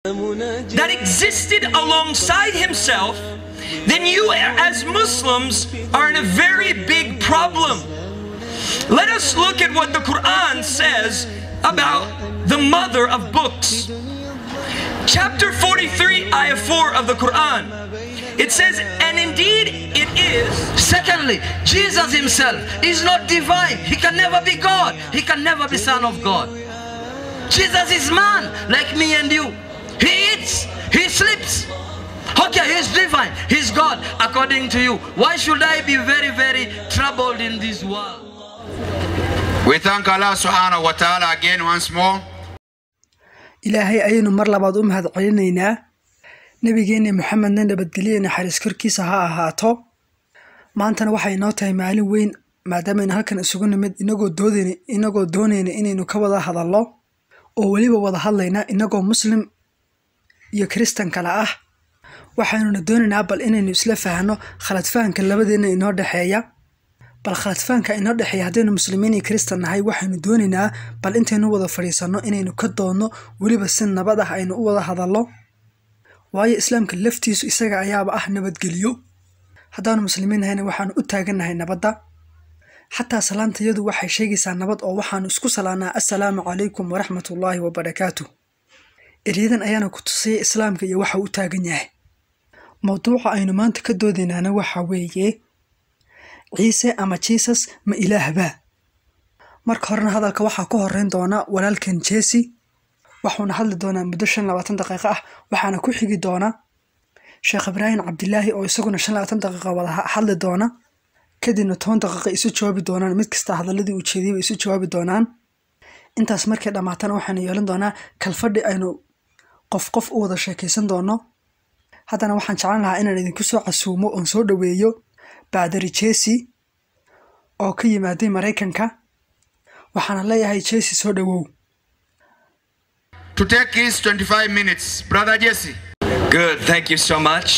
that existed alongside himself, then you as Muslims are in a very big problem. Let us look at what the Quran says about the mother of books. Chapter 43, ayah 4 of the Quran. It says, and indeed it is. Secondly, Jesus himself is not divine. He can never be God. He can never be Son of God. Jesus is man like me and you. He eats, he sleeps. Okay, he's divine, he's God according to you. Why should I be very, very troubled in this world? We thank Allah subhanahu wa ta'ala again once more. ilaahay ayaynu mar labaad u mahad celinaynaa nebigeenna moxamedna nabadgelye naxariis korkiisa ha ahaato maantana waxay inoo tahay maalin weyn maadaamaaynu halkan isugu nimid inagoo doodayna inagoo doonayna inaynu ka wada hadallo oo weliba wada hadlayna inagoo muslim iyo kiristan kale ah waxaanuna doonaynaa bal inaynu isla fahanno khaladfahanka labadeenna inoo dhexeeya bal khaladfahanka inoo dhexeeya haddaynu muslimiin iyo kiristan nahay waxaynu doonaynaa bal intaynu wada fadhiisanno inaynu ka doonno weliba si nabad ah aynu u wada hadallo waayo islaamka laftiisu isaga ayaaba ah nabadgeliyo haddaanu muslimiin nahayna waxaanu u taagannahay nabadda xataa salaantayadu waxay sheegaysaa nabad oo waxaanu isku salaanaa assalaamu calaykum waraxmatullaahi wabarakaatu eryadan ayaana ku tusaya islaamka iyo waxa u taagan yahay mowduuca aynu maanta ka doodaynaana waxa weeye ciise ama jisus ma ilaahbaa marka horena hadalka waxaa ka horeyn doona walaalkan jesi waxuuna hadli doonaa muddo shan labaatan daqiiqo ah waxaana ku xigi doona sheekh ibraahim cabdilaahi oo isaguna shan labaatan daqiiqa wada hadli doona kadibna toban daqiiqa isu jawaabi doonaan mid kasta hadaladii uu jeediyaba isu jawaabi doonaan intaas markay dhammaatana waxaanu yeelan doonaa kalfadhi aynu qof qof u wada sheekaysan doono haddana waxaan jeclan lahaa inaan idinku soo casuumo oon soo dhoweeyo baadari jesi oo ka yimaaday maraykanka waxaana leeyahay jesi soo dhowow To take his 25 minutes, Brother Jesse. Good, thank you so much.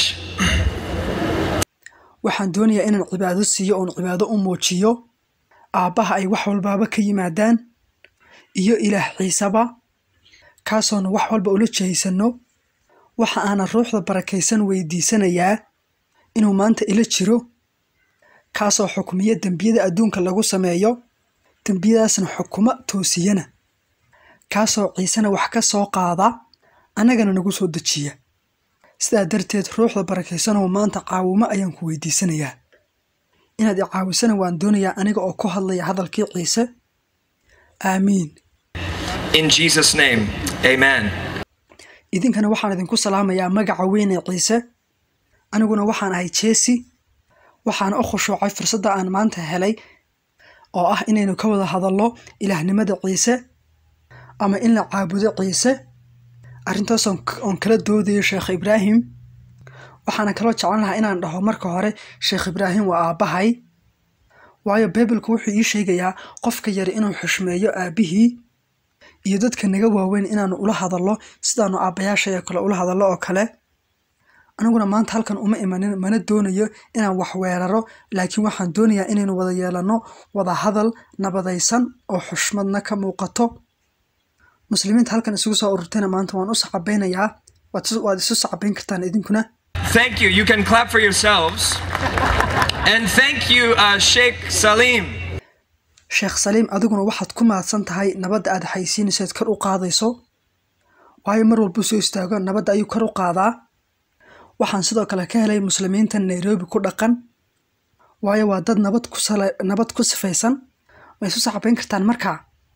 waxaan doonayaa inaan cibaado siiyo oon cibaado u muujiyo aabbaha ay wax walbaaba ka yimaadaan iyo ilaah ciiseba kaasoona wax walba ula jehaysanno waxa aanan ruuxda barakaysan weydiisanayaa inuu maanta ila jiro kaasoo xukmiya dembiyada adduunka lagu sameeyo dembiyadaasna xukuma toosiyana kaasoo ciisena wax ka soo qaada annagana nagu soo dejiya sidaa darteed ruuxda barakaysanoo maanta caawimo ayaan ku weydiisanayaa inaad i caawisana waan doonayaa aniga oo ku hadlaya hadalkii ciise aamiin In Jesus' name, amen. idinkana waxaan idinku salaamayaa magaca weyn ee ciise aniguna waxaan ahay jesi waxaana u khushuucay fursadda aan maanta helay oo ah inaynu ka wada hadallo ilaahnimada ciise ama in la caabudo ciise arrintaas oon oon kala doodayo sheekh ibraahim waxaana kaloo jeclan lahaa inaan dhaho marka hore sheekh ibraahim waa aabbahay waayo bibalku wuxuu ii sheegayaa qofka yari inuu xushmeeyo aabbihii iyo dadka naga waaweyn inaanu ula hadallo sidaanu aabbayaashaya kale ula hadallo oo kale aniguna maanta halkan uma imanin mana doonayo inaan wax weeraro laakiin waxaan doonayaa inaynu wada yeelanno wada hadal nabadaysan oo xushmadna ka muuqato muslimiinta halkan isugu soo ururtayna maanta waan u sacabeynayaa waad isu- waad isu sacabeyn kartaan idinkuna Thank you. You can clap for yourselves. And thank you, uh, Sheikh Salim. sheekh saliim adiguna waxaad ku mahadsan tahay nabadda aad xaysiinayso eed kor u qaadayso waayo mar walbuu soo istaago nabadda ayuu kor u qaadaa waxaan sidoo kale ka helay muslimiinta nairobi ku dhaqan waayo waa dad nabad ku sala- nabad ku sifaysan way isu sacabeyn kartaan markaa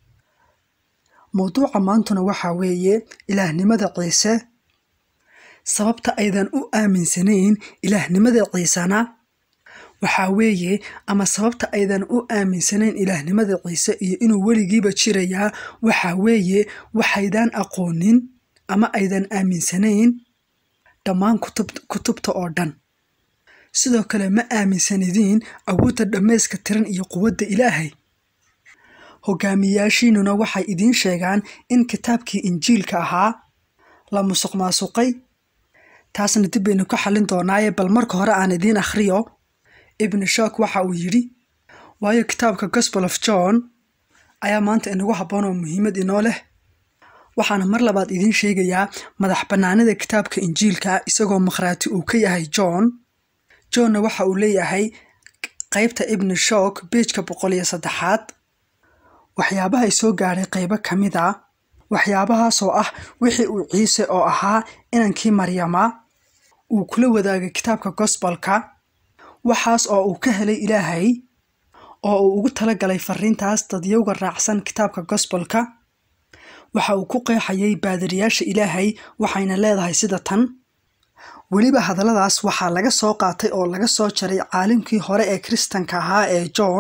mowduuca maantuna waxaa weeye ilaahnimada ciise sababta aydan u aaminsanayn ilaahnimada ciisana waxaa weeye ama sababta aydan u aaminsanayn ilaahnimada ciise iyo inuu weligiiba jirayaa waxaa weeye waxaydan aqoonin ama aydan aaminsanayn dhammaan kutub- kutubta oo dhan sidoo kale ma aaminsanidiin awoodda dhammayska tiran iyo quwadda ilaahay hogaamiyaashiinuna waxay idiin sheegaan in kitaabkii injiilka ahaa la musuq maasuqay taasna dib baynu ka xallin doonaaye bal marka hore aan idiin akhriyo ibnu shook waxa uu yidhi waayo kitaabka gospel of john ayaa maanta inagu habboon oo muhiimad inoo leh waxaana mar labaad idiin sheegayaa madax bannaanida kitaabka injiilka isagoo makhraati uu ka yahay john johnna waxa uu leeyahay qaybta ibni shook beejka boqol iyo saddexaad waxyaabahay soo gaadhay qaybo ka mid a waxyaabahaasoo ah wixii uu ciise oo ahaa inankii maryama uu kula wadaagay kitaabka gosbolka waxaas oo uu ka helay ilaahay oo uu ugu talagalay fariintaas dadyowga raacsan kitaabka gosbolka waxa uu ku qeexayay baadiriyaasha ilaahay waxayna leedahay sida tan weliba hadalladaas waxaa laga soo qaatay oo laga soo jaray caalimkii hore ee kiristanka ahaa ee john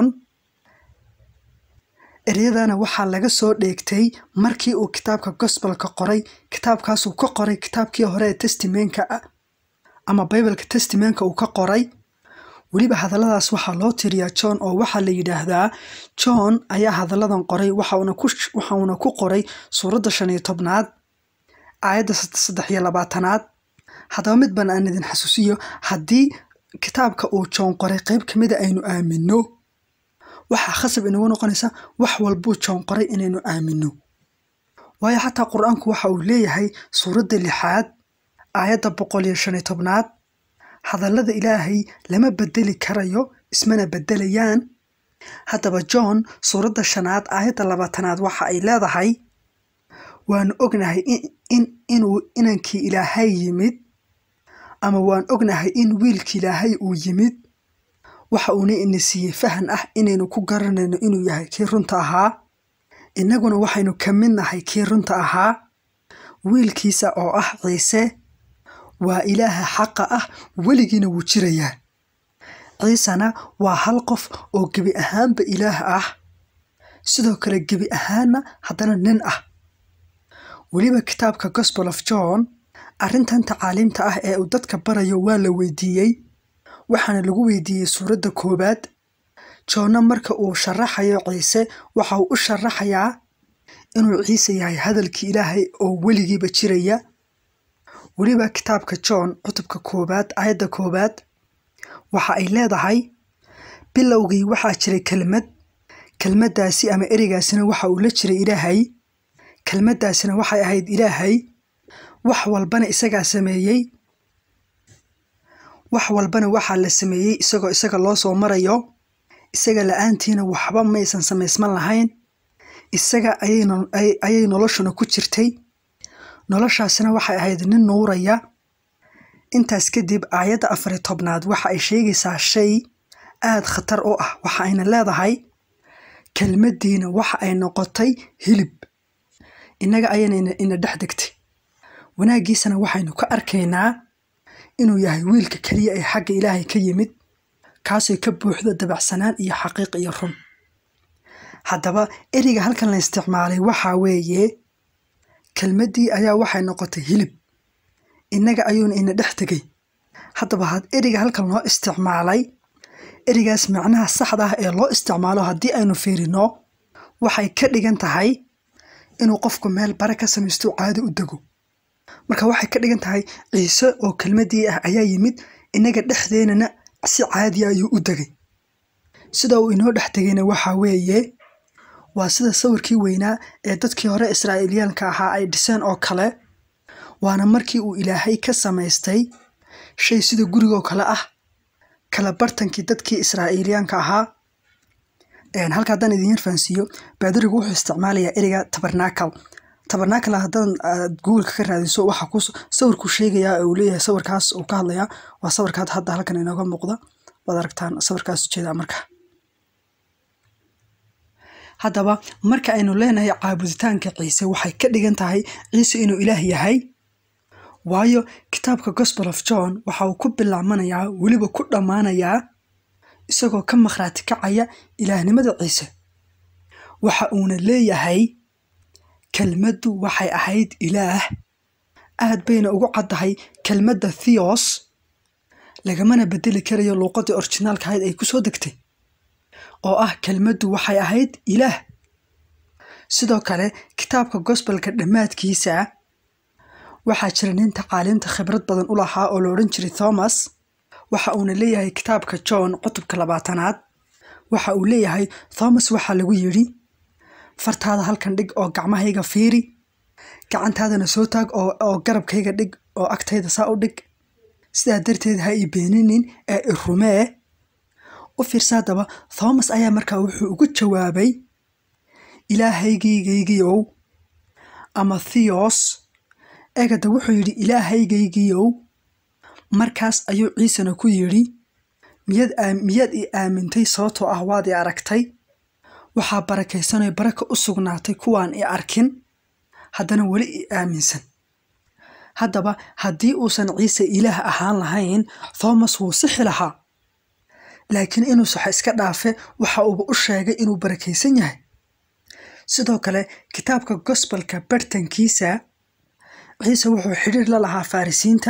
eryadana waxaa laga soo dheegtay markii uu kitaabka gosbolka qoray kitaabkaasuu ka qoray kitaabkii hore ee testimenka ama bibalka testimenka uu ka qoray weliba hadalladaas waxaa loo tiriyaa john oo waxaa la yidhaahdaa john ayaa hadalladan qoray waxauna ku qoray suuradda shan iyo tobnaad aayadda saddex iyo labaatanaad haddaba mid baan aan idin xasuusiyo haddii kitaabka uu john qoray qayb ka mida aynu aamino waxaa khasab inagu noqonaysa wax walbuu john qoray inaynu aamino waayo xataa qur-aanku waxa uu leeyahay suuradda lixaad aayadda boqol iyo shan iyo tobnaad hadallada ilaahay lama bedeli karayo ismana bedelayaan haddaba john suuradda shanaad aayadda labaatanaad waxa ay leedahay waanu ognahay inuu inankii ilaahay yimid ama waan ognahay in wiilkii ilaahay uu yimid waxa uuna ina siiyey fahan ah inaynu ku garanayno inuu yahay kii runta ahaa innaguna waxaynu ka mid nahay kii runta ahaa wiilkiisa oo ah ciise waa ilaaha xaqa ah weligiina wuu jirayaa ciisena waa hal qof oo gebi ahaanba ilaah ah sidoo kale gebi ahaanna haddana nin ah weliba kitaabka gospel of john arrintan tacaaliimta ah ee uu dadka barayo waa la weydiiyey waxaana lagu weydiiyey suuradda koowaad joonna marka uu sharaxayo ciise waxa uu u sharaxayaa inuu ciise yahay hadalkii ilaahay oo weligiiba jiraya weliba kitaabka john cutubka koowaad aayadda koowaad waxa ay leedahay bilowgii waxaa jiray kelmad kelmaddaasi ama ereygaasina waxa uu la jiray ilaahay kelmaddaasina waxay ahayd ilaahay wax walbana isagaa sameeyey wax walbana waxaa la sameeyey isagoo isaga loo soo marayo isaga la-aantiina waxba maysan samaysman lahayn isaga ayay noloshuna ku jirtay noloshaasina waxay ahayd nin nuuraya intaas kadib aayadda afari tobnaad waxa ay sheegaysaa shay aad khatar u ah waxa ayna leedahay kelmaddiina waxa ay noqotay hilib innaga ayayna ina dhex degtay wanaaggiisana waxaynu ka arkaynaa inuu yahay wiilka keliya ee xagga ilaahay ka yimid kaasoo ka buuxdo dabacsanaan iyo xaqiiq iyo run haddaba ereyga halkan la isticmaalay waxaa weeye kelmaddii ayaa waxay noqotay hilib innaga ayuuna ina dhex tegay haddaba had ereyga halkan loo isticmaalay ereygaas macnaha saxda ah ee loo isticmaalo haddii aynu fiirino waxay ka dhigan tahay inuu qofku meel bare ka samaysto caado u dego marka waxay ka dhigan tahay ciise oo kelmaddii ah ayaa yimid innaga dhexdeenana si caadiya ayuu u degay sida uu inoo dhex tegayna waxaa weeye waa sida sawirkii weynaa ee dadkii hore israa'iiliyaanka ahaa ay dhiseen oo kale waana markii uu ilaahay ka samaystay shay sida gurigoo kale ah kala bartankii dadkii israa'iiliyaanka ahaa halka haddaan idin yar fahansiiyo baadirigu wuxuu isticmaalayaa ereyga tabernacle tabernacle haddaan aad googleka ka raadiso waxa ku sawirkuu sheegayaa uu leeyahay sawirkaas uu ka hadlayaa waa sawirkaad hadda halkan inooga muuqda waad aragtaan sawirkaas ujeedaa marka haddaba marka aynu leenahay caabuditaanka ciise waxay ka dhigan tahay ciise inuu ilaah yahay waayo kitaabka gospel of john waxa uu ku bilaabmanayaa weliba ku dhammaanayaa isagoo ka makhraati kacaya ilaahnimada ciise waxa uuna leeyahay kelmaddu waxay ahayd ilaah aad bayna ugu caddahay kelmadda theos lagamana bedeli karayo luuqaddii orginaalka ahayd ay ku soo degtay oo ah kelmaddu waxay ahayd ilaah sidoo kale kitaabka gospelka dhammaadkiisa waxaa jira nin tacaaliimta khibrad badan u lahaa oo la odhan jiray thomas waxa uuna leeyahay kitaabka john cutubka labaatanaad waxa uu leeyahay thomas waxaa lagu yidhi fartaada halkan dhig oo gacmahayga fiiri gacantaadana soo taag oo oo garabkayga dhig oo agtayda saa u dhig sidaa darteed ha i beeninin ee i rumee u fiirsa haddaba thomas ayaa markaa wuxuu ugu jawaabay ilaahaygaygiyow ama theos eegada wuxuu yidhi ilaahaygaygiyow markaas ayuu ciisena ku yidhi miyaad aam- miyaad i aamintay sababtoo ah waad i aragtay waxaa barakaysanay baraka u sugnaatay kuwaan i arkin haddana weli i aaminsan haddaba haddii uusan ciise ilaah ahaan lahayn thomas wuu sixi lahaa laakiin inuu saxo iska dhaafe waxa uuba u sheegay inuu barakaysan yahay sidoo kale kitaabka gospelka bartankiisa ciise wuxuu xidhiir la lahaa farisiinta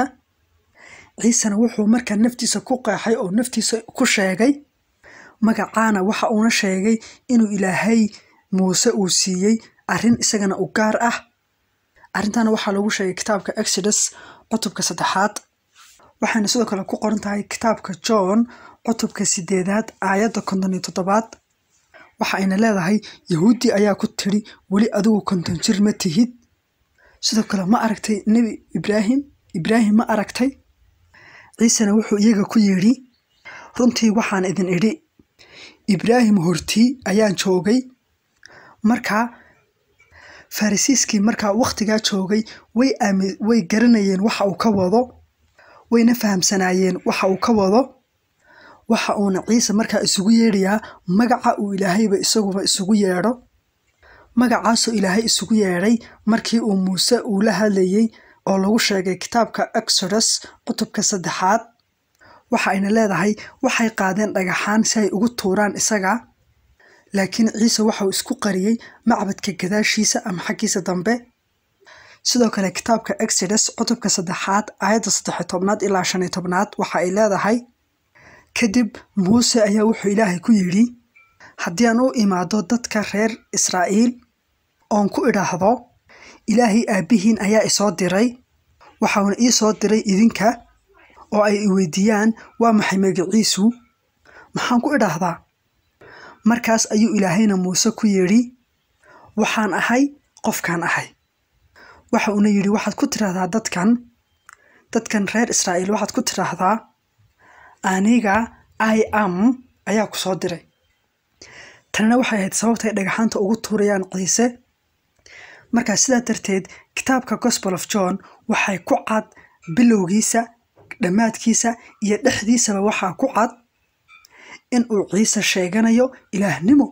ciisena wuxuu markaa naftiisa ku qeexay oo naftiisa ku sheegay magacaana waxa uuna sheegay inuu ilaahay muuse uu siiyey arrin isagana u gaar ah arrintaana waxaa lagu sheegay kitaabka exodus cutubka saddexaad waxayna sidoo kale ku qoran tahay kitaabka john cutubka sideedaad aayadda konton iyo toddobaad waxa ayna leedahay yahuudi ayaa ku tidhi weli adigu konton jir ma tihid sidoo kale ma aragtay nebi ibraahim ibraahim ma aragtay ciisena wuxuu iyaga ku yidhi runtii waxaan idin idhi ibraahim hortii ayaan joogay markaa farisiiskii markaa wakhtigaa joogay way aami way garanayeen waxa uu ka wado wayna fahamsanaayeen waxa uu ka wado waxa uuna ciise markaa isugu yeedhayaa magaca uu ilaahayba isaguba isugu yeedho magacaasoo ilaahay isugu yeedhay markii uu muuse uu la hadlayey oo lagu sheegay kitaabka exodus cutubka saddexaad waxa ayna leedahay waxay qaadeen dhagaxaan si ay ugu tuuraan isaga laakiin ciise waxauu isku qariyey macbadka gadaashiisa ama xaggiisa dambe sidoo kale kitaabka exodus cutubka saddexaad aayadda saddex tobnaad ilaa shan iyo tobnaad waxa ay leedahay kadib muuse ayaa wuxuu ilaahay ku yidhi haddii aan u imaado dadka reer israa'iil oon ku idhaahdo ilaahay aabbihiin ayaa isoo diray waxauna ii soo diray idinka oo ay i weydiiyaan waa maxay magaciisu maxaan ku idhaahdaa markaas ayuu ilaahayna muuse ku yidhi waxaan ahay qofkaan ahay waxa uuna yidhi waxaad ku tidhaahdaa dadkan dadkan reer israa'iil waxaad ku tidhaahdaa aniga i am ayaa ku soo diray tanina waxay ahayd sababtay dhagaxaanta ugu tuurayaan ciise markaa sidaa darteed kitaabka gospel of john waxay ku cad bilowgiisa dhammaadkiisa iyo dhexdiisaba waxaa ku cad in uu ciise sheeganayo ilaahnimo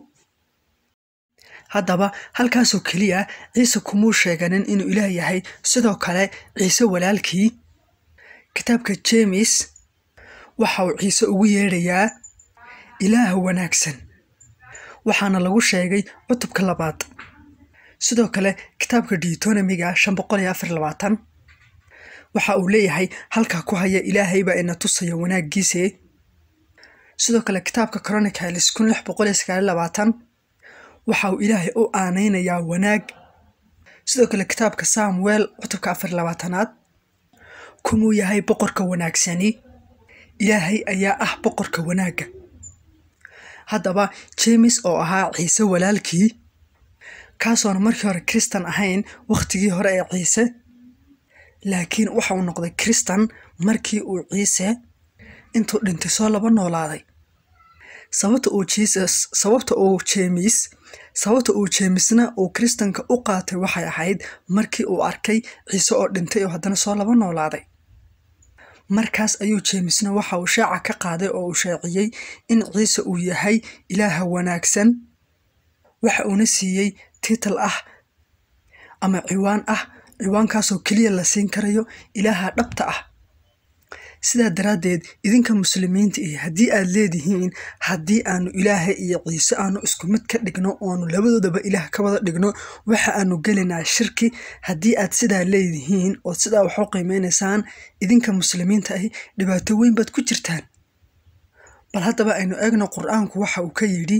haddaba halkaasoo keliya ciise kumuu sheeganin inuu ilaah yahay sidoo kale ciise walaalkii kitaabka jeemis waxa uu ciise ugu yeedhayaa ilaah wanaagsan waxaana lagu sheegay cutubka labaad sidoo kale kitaabka deutonomiga shan boqol iyo afar labaatan waxa uu leeyahay halkaa ku haya ilaahay baa ina tusaya wanaaggiise sidoo kale kitaabka chronicles kun lix boqol iyo sagaal iyo labaatan waxa uu ilaahay u aanaynayaa wanaag sidoo kale kitaabka samuel cutubka afar iyo labaatanaad kumuu yahay boqorka wanaagsani ilaahay ayaa ah boqorka wanaagga haddaba jeemis oo ahaa ciise walaalkii kaasoona markii hore kristan ahayn wakhtigii hore ee ciise laakiin waxa uu noqday kristan markii uu ciise intuu dhintay soo laba noolaaday sababta uu jesus sababta uu jeemis sababta uu jeemisna uu kristanka u qaatay waxay ahayd markii uu arkay ciise oo dhintay oo haddana soo laba noolaaday markaas ayuu jeemisna waxa uu shaaca ka qaaday oo uu shaaciyey in ciise uu yahay ilaaha wanaagsan waxa uuna siiyey tiital ah ama ciwaan ah ciwaankaasoo keliya la siin karayo ilaaha dhabta ah sidaa daraaddeed idinka muslimiinta iyo haddii aad leedihiin haddii aanu ilaahay iyo ciise aanu isku mid ka dhigno oonu labadoodaba ilaah ka wada dhigno waxa aanu gelinaa shirki haddii aad sidaa leedihiin ood sidaa wax u qiimeynaysaan idinka muslimiinta ahi dhibaato weyn baad ku jirtaan bal haddaba aynu eegno qur-aanku waxa uu ka yidhi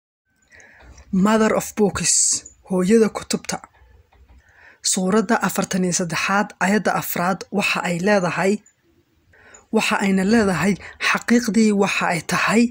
mother of books hooyada kutubta suuradda afartan iyo saddexaad ayadda afraad waxa ay leedahay waxa ayna leedahay xaqiiqdii waxa ay tahay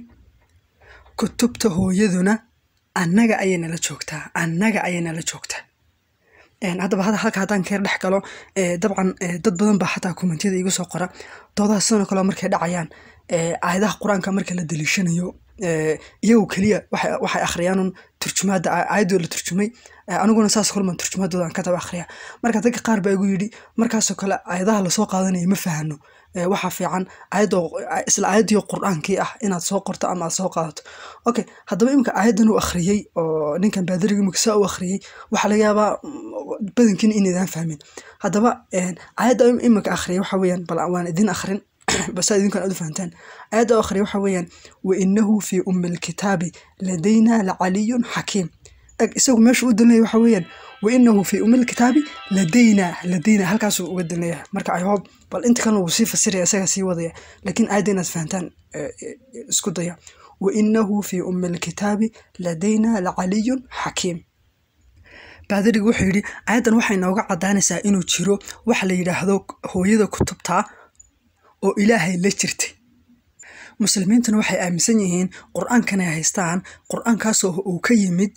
kutubta hooyaduna annaga ayay nala joogtaa annaga ayay nala joogtaa Een, haddaba hada- halka haddaan keer dhex galo ee, dabcan ee, dad badan baa xataa kommentiyada igu soo qora doodaha sidoo kale markay dhacayaan ee, aayadaha qur-aanka marka la daliishanayo ee, iyagu keliya waxay waxay akhriyaan un turjumaada aa- aayadoo la turjumay ee, aniguna saas kulman turjumaadooda aan ka daba akhriya marka dadka qaar baa igu yidhi markaasoo kale aayadaha lasoo qaadanaya ma fahano Ee, waxaa fiican aayadoo isla aayadii qur-aankii ah inaad soo qorto ama aad soo qaadato okay haddaba imika aayadan uu akhriyey oo ninkan baadiriga imika saa u akhriyey waxaa laga yaabaa mm, badankiina inaydaan fahmin haddaba een, aayadda im- imika akhriyay waxa weeyaan bal waan idin akhrin basa idinkan aad u fahantaan aayadda u akhriyay waxa weeyaan wainahu fii ummi lkitaabi ladayna lacaliyun xakiim eg isagu meesha u dalinaya waxa weeyaan wainahu fii ummi lkitaabi ladayna ladayna halkaasuu uga dalinaya marka i hope bal inta kalena wuu sii fasiraya isagaa sii wadaya laakiin aayadda inaad fahantaan eh, eh, isku daya wainahu fii ummi lkitaabi ladayna lacaliyun xakiim baadirigu wuxuu yidhi aayaddan waxay nooga caddaanaysaa inuu jiro waxa la yidhaahdo hooyada kutubta oo ilaahay la jirtay muslimiintuna waxay aaminsan yihiin qur-aankan ay haystaan qur-aankaasoo uu ka yimid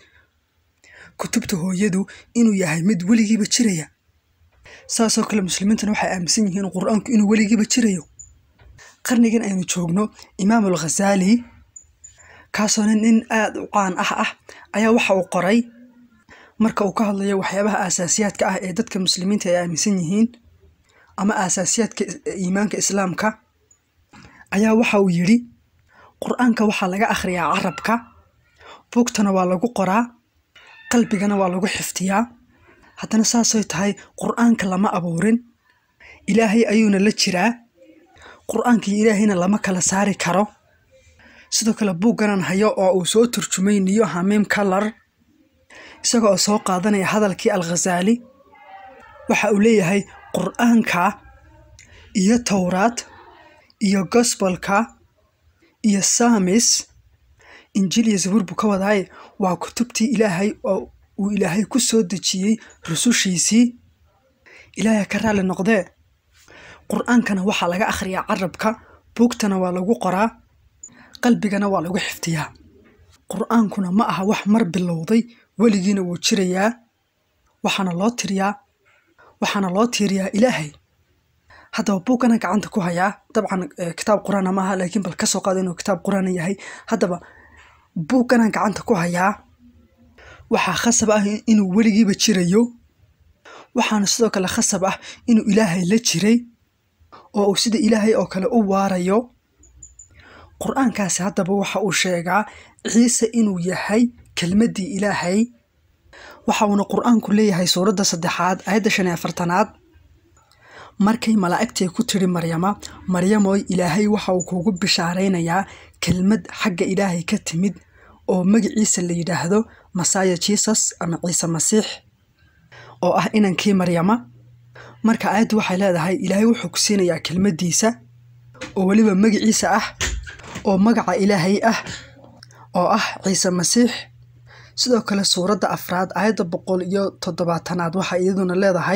kutubta hooyadu inuu yahay mid weligiiba jiraya saasoo kale muslimiintuna waxay aaminsan yihiin qur-aanku inuu weligiiba jirayo qarnigan aynu joogno imaam alghazaali kaasoo nin aada u caan ah ah ayaa waxa uu qoray marka uu ka hadlayo waxyaabaha aasaasiyaadka ah ee dadka muslimiinta ay aaminsan yihiin ama aasaasiyaadka is- iimaanka islaamka ayaa waxa uu yidhi qur-aanka waxaa laga akhriyaa carabka buugtana waa lagu qoraa qalbigana waa lagu xifdiyaa haddana saasay tahay qur-aanka lama abuurin ilaahay ayuuna la jiraa qur-aanka iyo ilaahayna lama kala saari karo sidoo kale buugganan hayo oo uu soo turjumay niyo hamiim kalar isaga oo soo qaadanaya hadalkii alghazaali waxa uu leeyahay qur-aanka iyo towraad iyo gosbolka iyo samis injil iyo zabuur buu ka wadaaye waa kutubtii ilaahay oo uu ilaahay ku soo dejiyey rusushiisii ilaahay ka raalli noqdee qur-aankana waxaa laga akhriyaa carabka buugtana waa lagu qoraa qalbigana waa lagu xifdiyaa qur-aankuna ma aha wax mar bilowday weligiina wuu jirayaa waxaana loo tiriyaa waxaana loo tiiriyaa ilaahay haddaba buugana gacanta ku hayaa dabcan eh, kitaab qur-aana maaha laakiin bal kasoo qaada inuu kitaab qur-aana yahay haddaba buugana gacanta ku hayaa waxaa khasab ah inuu weligiiba jirayo waxaana sidoo kale khasab ah inuu ilaahay la jiray oo uu sida ilaahay oo kale u waarayo qur-aankaasi haddaba waxa uu sheegaa ciise inuu yahay kelmaddii ilaahay waxa uuna qur-aanku leeyahay suuradda saddexaad aayadda shan iyo afartanaad markay malaa'igtii ku tidhi maryama maryamoy ilaahay waxa uu kuugu bishaaraynayaa kelmad xagga ilaahay ka timid oo magaciisa la yidhaahdo masaya jesus ama ciise masiix oo ah inankii maryama marka aayaddu waxay leedahay ilaahay wuxuu ku siinayaa kelmaddiisa oo weliba magaciisa ah oo magaca ilaahay ah oo ah ciise masiix sidoo kale suuradda afraad aayadda boqol iyo toddobaatanaad waxay iyaduna leedahay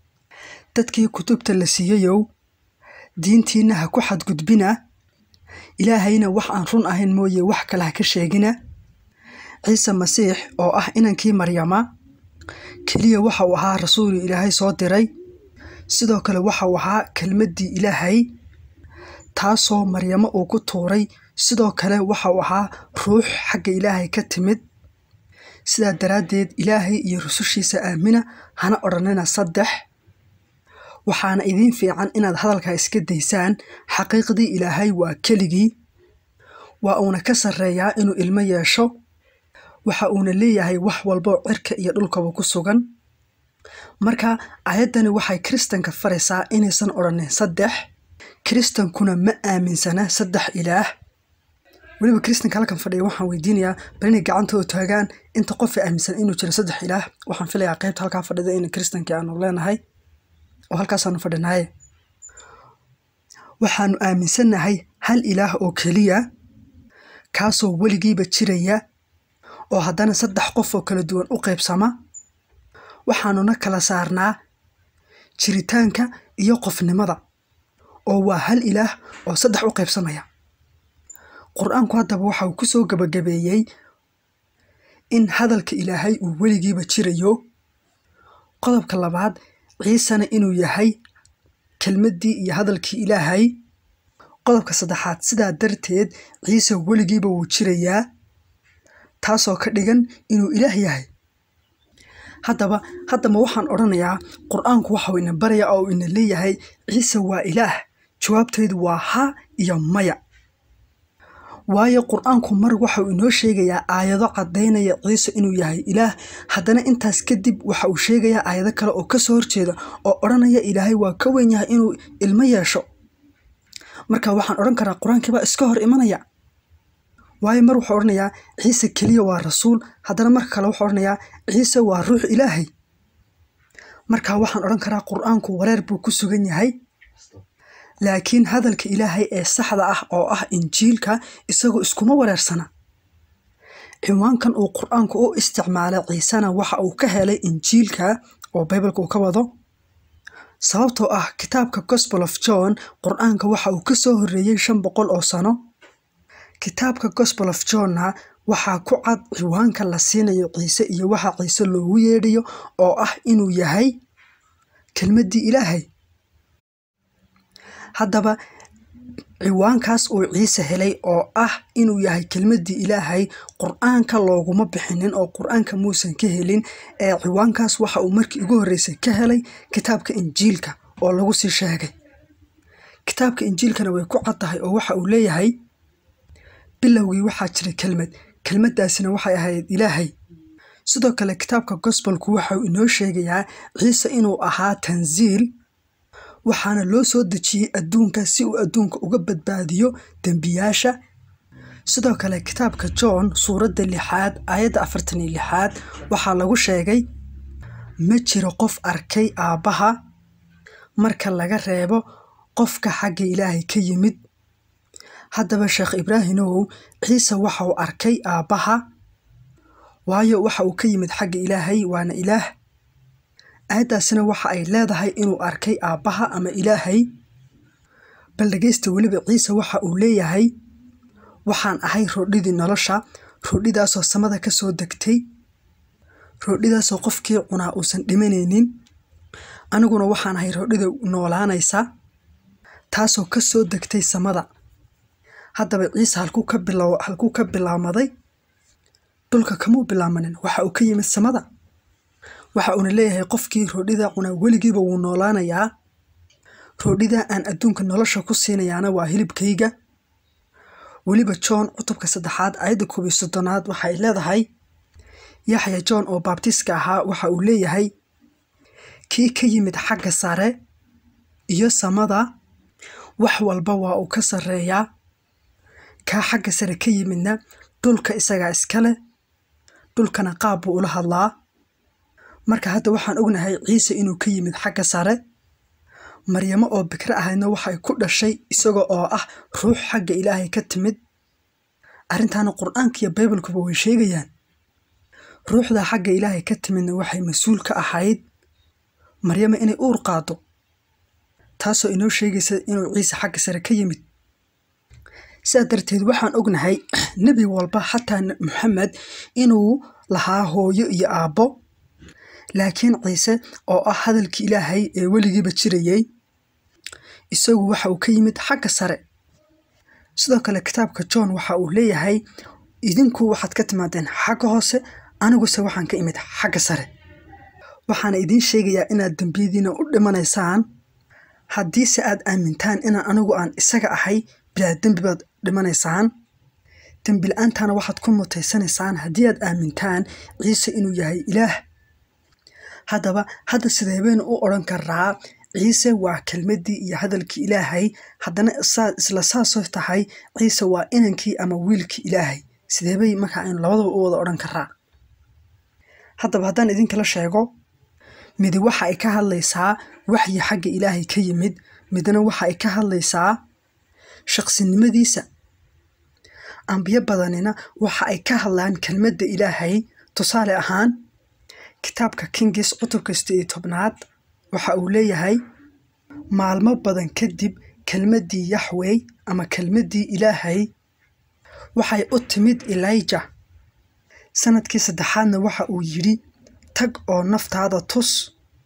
dadkii kutubta la siiyeyow diintiinna ha ku xadgudbina ilaahayna wax aan run ahayn mooye wax kale ha ka sheegina ciise masiix oo ah inankii maryama keliya waxa uu ahaa rasuul ilaahay soo diray sidoo kale waxa uu ahaa kelmaddii ilaahay taasoo maryamo uu ku tuuray sidoo kale waxa uu ahaa ruux xagga ilaahay ka timid sidaa daraaddeed ilaahay iyo rusushiisa aamina hana odhanina saddex waxaana idiin fiican inaad hadalkaa iska daysaan xaqiiqdii ilaahay waa keligii waa uuna ka sarreeyaa inuu ilmo yeesho waxa uuna leeyahay wax walboo cirka iyo dhulkaba ku sugan marka aayaddani waxay kiristanka faraysaa inaysan odhanin saddex kiristankuna ma aaminsana saddex ilaah weliba kiristanka halkan fadhiya waxaan weydiinayaa bal inay gacantooda taagaan inta qofa aaminsan inuu jiro saddex ilaah waxaan filayaa qaybta halkaa fadhida in kiristankii aanu leenahay oo halkaasaanu fadhinaaye waxaanu aaminsannahay hal ilaah oo keliya kaasoo weligiiba jiraya oo haddana saddex qof oo kala duwan u qaybsama waxaanuna kala saarnaa jiritaanka iyo qofnimada oo waa hal ilaah oo saddex u qaybsamaya qur-aanku haddaba waxa uu ku soo gebagabeeyey in hadalka ilaahay uu weligiiba jirayo qodobka labaad ciisena inuu yahay kelmaddii iyo hadalkii ilaahay qodobka saddexaad sidaa darteed ciise weligiiba wuu jirayaa taasoo ka dhigan inuu ilaah yahay haddaba haddaba waxaan odhanayaa qur-aanku waxau ina baraya oo ina leeyahay ciise waa ilaah jawaabteedu waa ha iyo maya waayo qur-aanku mar waxau inoo sheegayaa aayado caddaynaya ciise inuu yahay ilaah haddana intaas kadib waxa uu sheegayaa aayado kale oo kasoo horjeeda oo odhanaya ilaahay waa ka weyn yahay inuu ilmo yeesho marka waxaan odhan karaa qur-aankiibaa iska hor imanaya waayo mar wuxuu odhanayaa ciise keliya waa rasuul haddana marka kale wuxuu odhanayaa ciise waa ruux ilaahay marka waxaan odhan karaa qur-aanku wareer buu ku sugan yahay laakiin hadalka ilaahay ee saxda ah oo ah injiilka isagoo iskuma wareersana ciwaankan uu qur-aanku u isticmaalay ciisena waxa uu ka helay injiilka oo baybalka uu ka wado sababtoo ah kitaabka gospel of john qur-aanka waxa uu ka soo horreeyey shan boqol oo sano kitaabka gospel of johnna waxaa ku cad ciwaanka la siinayo ciise iyo waxa ciise loogu yeedhayo oo ah inuu yahay kelmaddii ilaahay haddaba ciwaankaas uu ciise helay oo ah inuu yahay kelmaddii ilaahay qur-aanka looguma bixinin oo qur-aanka muusan ka helin ee ciwaankaas waxa uu markii ugu horreysay ka helay kitaabka injiilka oo lagu sii sheegay kitaabka injiilkana way ku cad tahay oo waxa uu leeyahay bilowgii waxaa jiray kelmad kelmaddaasina waxay ahayd ilaahay sidoo kale kitaabka gospelku waxauu inoo sheegayaa ciise inuu ahaa tansiil waxaana loo soo dejiyey adduunka si uu adduunka uga badbaadiyo dembiyaasha sidoo kale kitaabka john suuradda lixaad aayadda afartan iyo lixaad waxaa lagu sheegay ma jiro qof arkay aabbaha marka laga reebo qofka xagga ilaahay ka yimid haddaba sheekh ibraahimow ciise waxa uu arkay aabbaha waayo waxa uu ka yimid xagga ilaahay waana ilaah aayaddaasina waxa ay leedahay inuu arkay aabbaha ama ilaahay bal dhegaysta weliba ciise waxa uu leeyahay waxaan ahay roodhidii nolosha roodhidaasoo samada ka soo degtay roodhidaasoo qofkii cunaa uusan dhimanaynin aniguna waxaan ahay roodhida noolaanaysa taasoo ka soo degtay samada haddaba ciise halkuu ka bilow halkuu ka bilaamaday dhulka kamuu bilaamanin waxa uu ka yimid samada waxa uuna leeyahay qofkii roodhida cunaa weligiiba wuu noolaanayaa roodhida aan adduunka nolosha ku siinayaana waa hilibkayga weliba john cutubka saddexaad ayadda koob iyo soddonaad waxay leedahay yaxya john oo baabtiska ahaa waxa uu leeyahay kii ka yimid xagga sare iyo samada wax walba waa uu ka sarreeyaa kaa xagga sare ka yimidna dhulka isagaa iskale dhulkana qaab buu ula hadlaa marka hadda waxaan ognahay ciise inuu ka yimid xagga sare maryamo oo bikro ahaydna waxay ku dhashay isaga oo ah ruux xagga ilaahay ka timid arrintaana qur-aanka iyo baybalkuba way sheegayaan ruuxda xagga ilaahay ka timidna waxay mas-uul ka ahayd maryamo inay uur qaado taasoo inoo sheegaysa inuu ciise xagga sare ka yimid sidaa darteed waxaan ognahay nebi walba xataa maxamed inuu lahaa hooyo iyo aabbo laakiin ciise oo ah hadalkii ilaahay ee weligiiba jirayey isagu waxa uu ka yimid xagga sare sidoo kale kitaabka john waxa uu leeyahay idinku waxaad ka timaadeen xagga hoose aniguse waxaan ka imid xagga sare waxaana idiin sheegayaa inaad dembiyadiina u dhimanaysaan haddiise aad aamintaan inaan anigu aan isaga ahay bilaa dembi baad dhimanaysaan dembi la-aantaana waxaad ku mutaysanaysaan haddii aad aamintaan ciise inuu yahay ilaah haddaba hadda sidee baynu u odhan karaa ciise waa kelmaddii iyo hadalkii ilaahay haddana isla saasoo tahay ciise waa inankii ama wiilkii ilaahay sidee bay markaa aynu labadaba u wada odhan karaa haddaba haddaan idinkala sheego midi waxa ay ka hadlaysaa waxyi xagga ilaahay ka yimid midna waxa ay ka hadlaysaa shaqsinimadiisa ambiyo badanina waxa ay ka hadlaan kelmadda ilaahay tusaale ahaan kitaabka kingis cutubka sideed iyo tobnaad waxa uu leeyahay maalmo badan kadib kelmaddii yaxwey ama kelmaddii ilaahay waxay u timid elija sanadkii saddexaadna waxa uu yidhi tag oo naftaada tus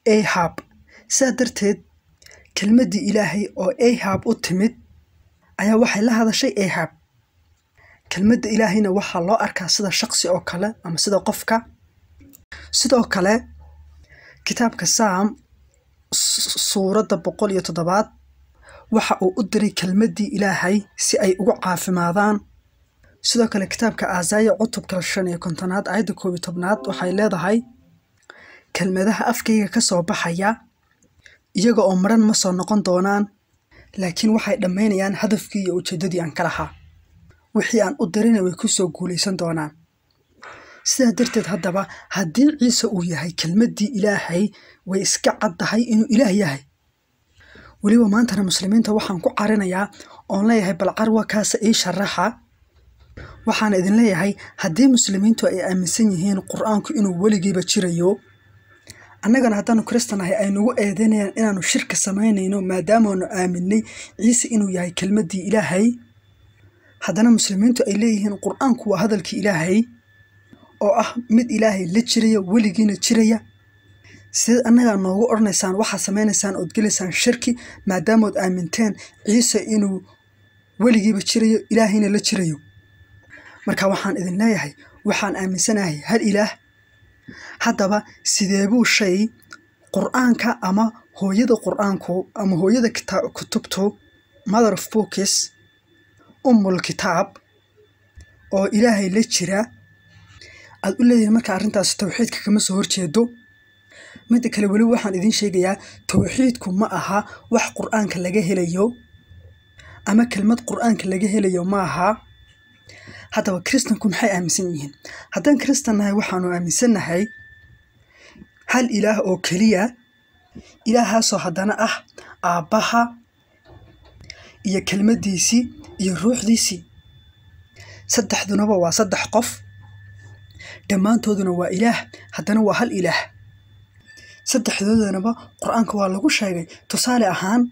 ahab sidaa darteed kelmaddii ilaahay oo ahab u timid ayaa waxay la hadashay ahab kelmadda ilaahayna waxaa loo arkaa sida shaqsi oo kale ama sida qofka sidoo kale kitaabka saam suuradda boqol iyo toddobaad waxa uu u diray kelmaddii ilaahay si ay ugu caafimaadaan sidoo kale kitaabka aasaya cutubka shan iyo kontonaad aayadda koob iyo tobnaad waxay leedahay kelmadaha afkayga ka soo baxaya iyaga oo maran ma soo noqon doonaan laakiin waxay dhammaynayaan hadafkii iyo ujeeddadii aan ka lahaa wixii aan u dirina way ku soo guulaysan doonaan sidaa darteed haddaba haddii ciise uu yahay kelmaddii ilaahay way iska caddahay inuu ilaah yahay weliba maantana muslimiinta waxaan ku carinayaa oon leeyahay bal carwa kaasa ii sharaxa waxaan idin leeyahay haddii muslimiintu ay aaminsan yihiin qur-aanku inuu weligiiba jirayo annagana haddaanu kristanahay ay nagu eedeynayaan inaanu shirka samaynayno maadaamaanu aaminay ciise inuu yahay kelmaddii ilaahay haddana muslimiintu ay leeyihiin qur-aanku waa hadalkii ilaahay oo ah mid ilaahay la jiraya weligiina jiraya sideed annagaa noogu odhanaysaan waxaad samaynaysaan ood gelaysaan shirki maadaamood aaminteen ciise inuu weligiiba jirayo ilaahayna la jirayo marka waxaan idin leeyahay waxaan aaminsanahay hal ilaah haddaba sideebuu shay qur-aanka ama hooyada qur-aanku ama hooyada kutubtu mother of bookis ummul kitaab oo ilaahay la jira aad u leeyihin marka arrintaas towxiidka kama soo horjeedo midda kale weli waxaan idiin sheegayaa towxiidku ma aha wax qur-aanka laga helayo ama kelmad qur-aanka laga helayo ma aha haddaba kristanku maxay aaminsan yihiin haddaan kristan nahay waxaanu aaminsannahay hal ilaah oo keliya ilaahaasoo haddana ah aabbaha iyo kelmaddiisii iyo ruuxdiisii saddexdunaba waa saddex qof dhammaantooduna waa ilaah haddana waa hal ilaah saddexdoodanaba qur-aanka waa lagu sheegay tusaale ahaan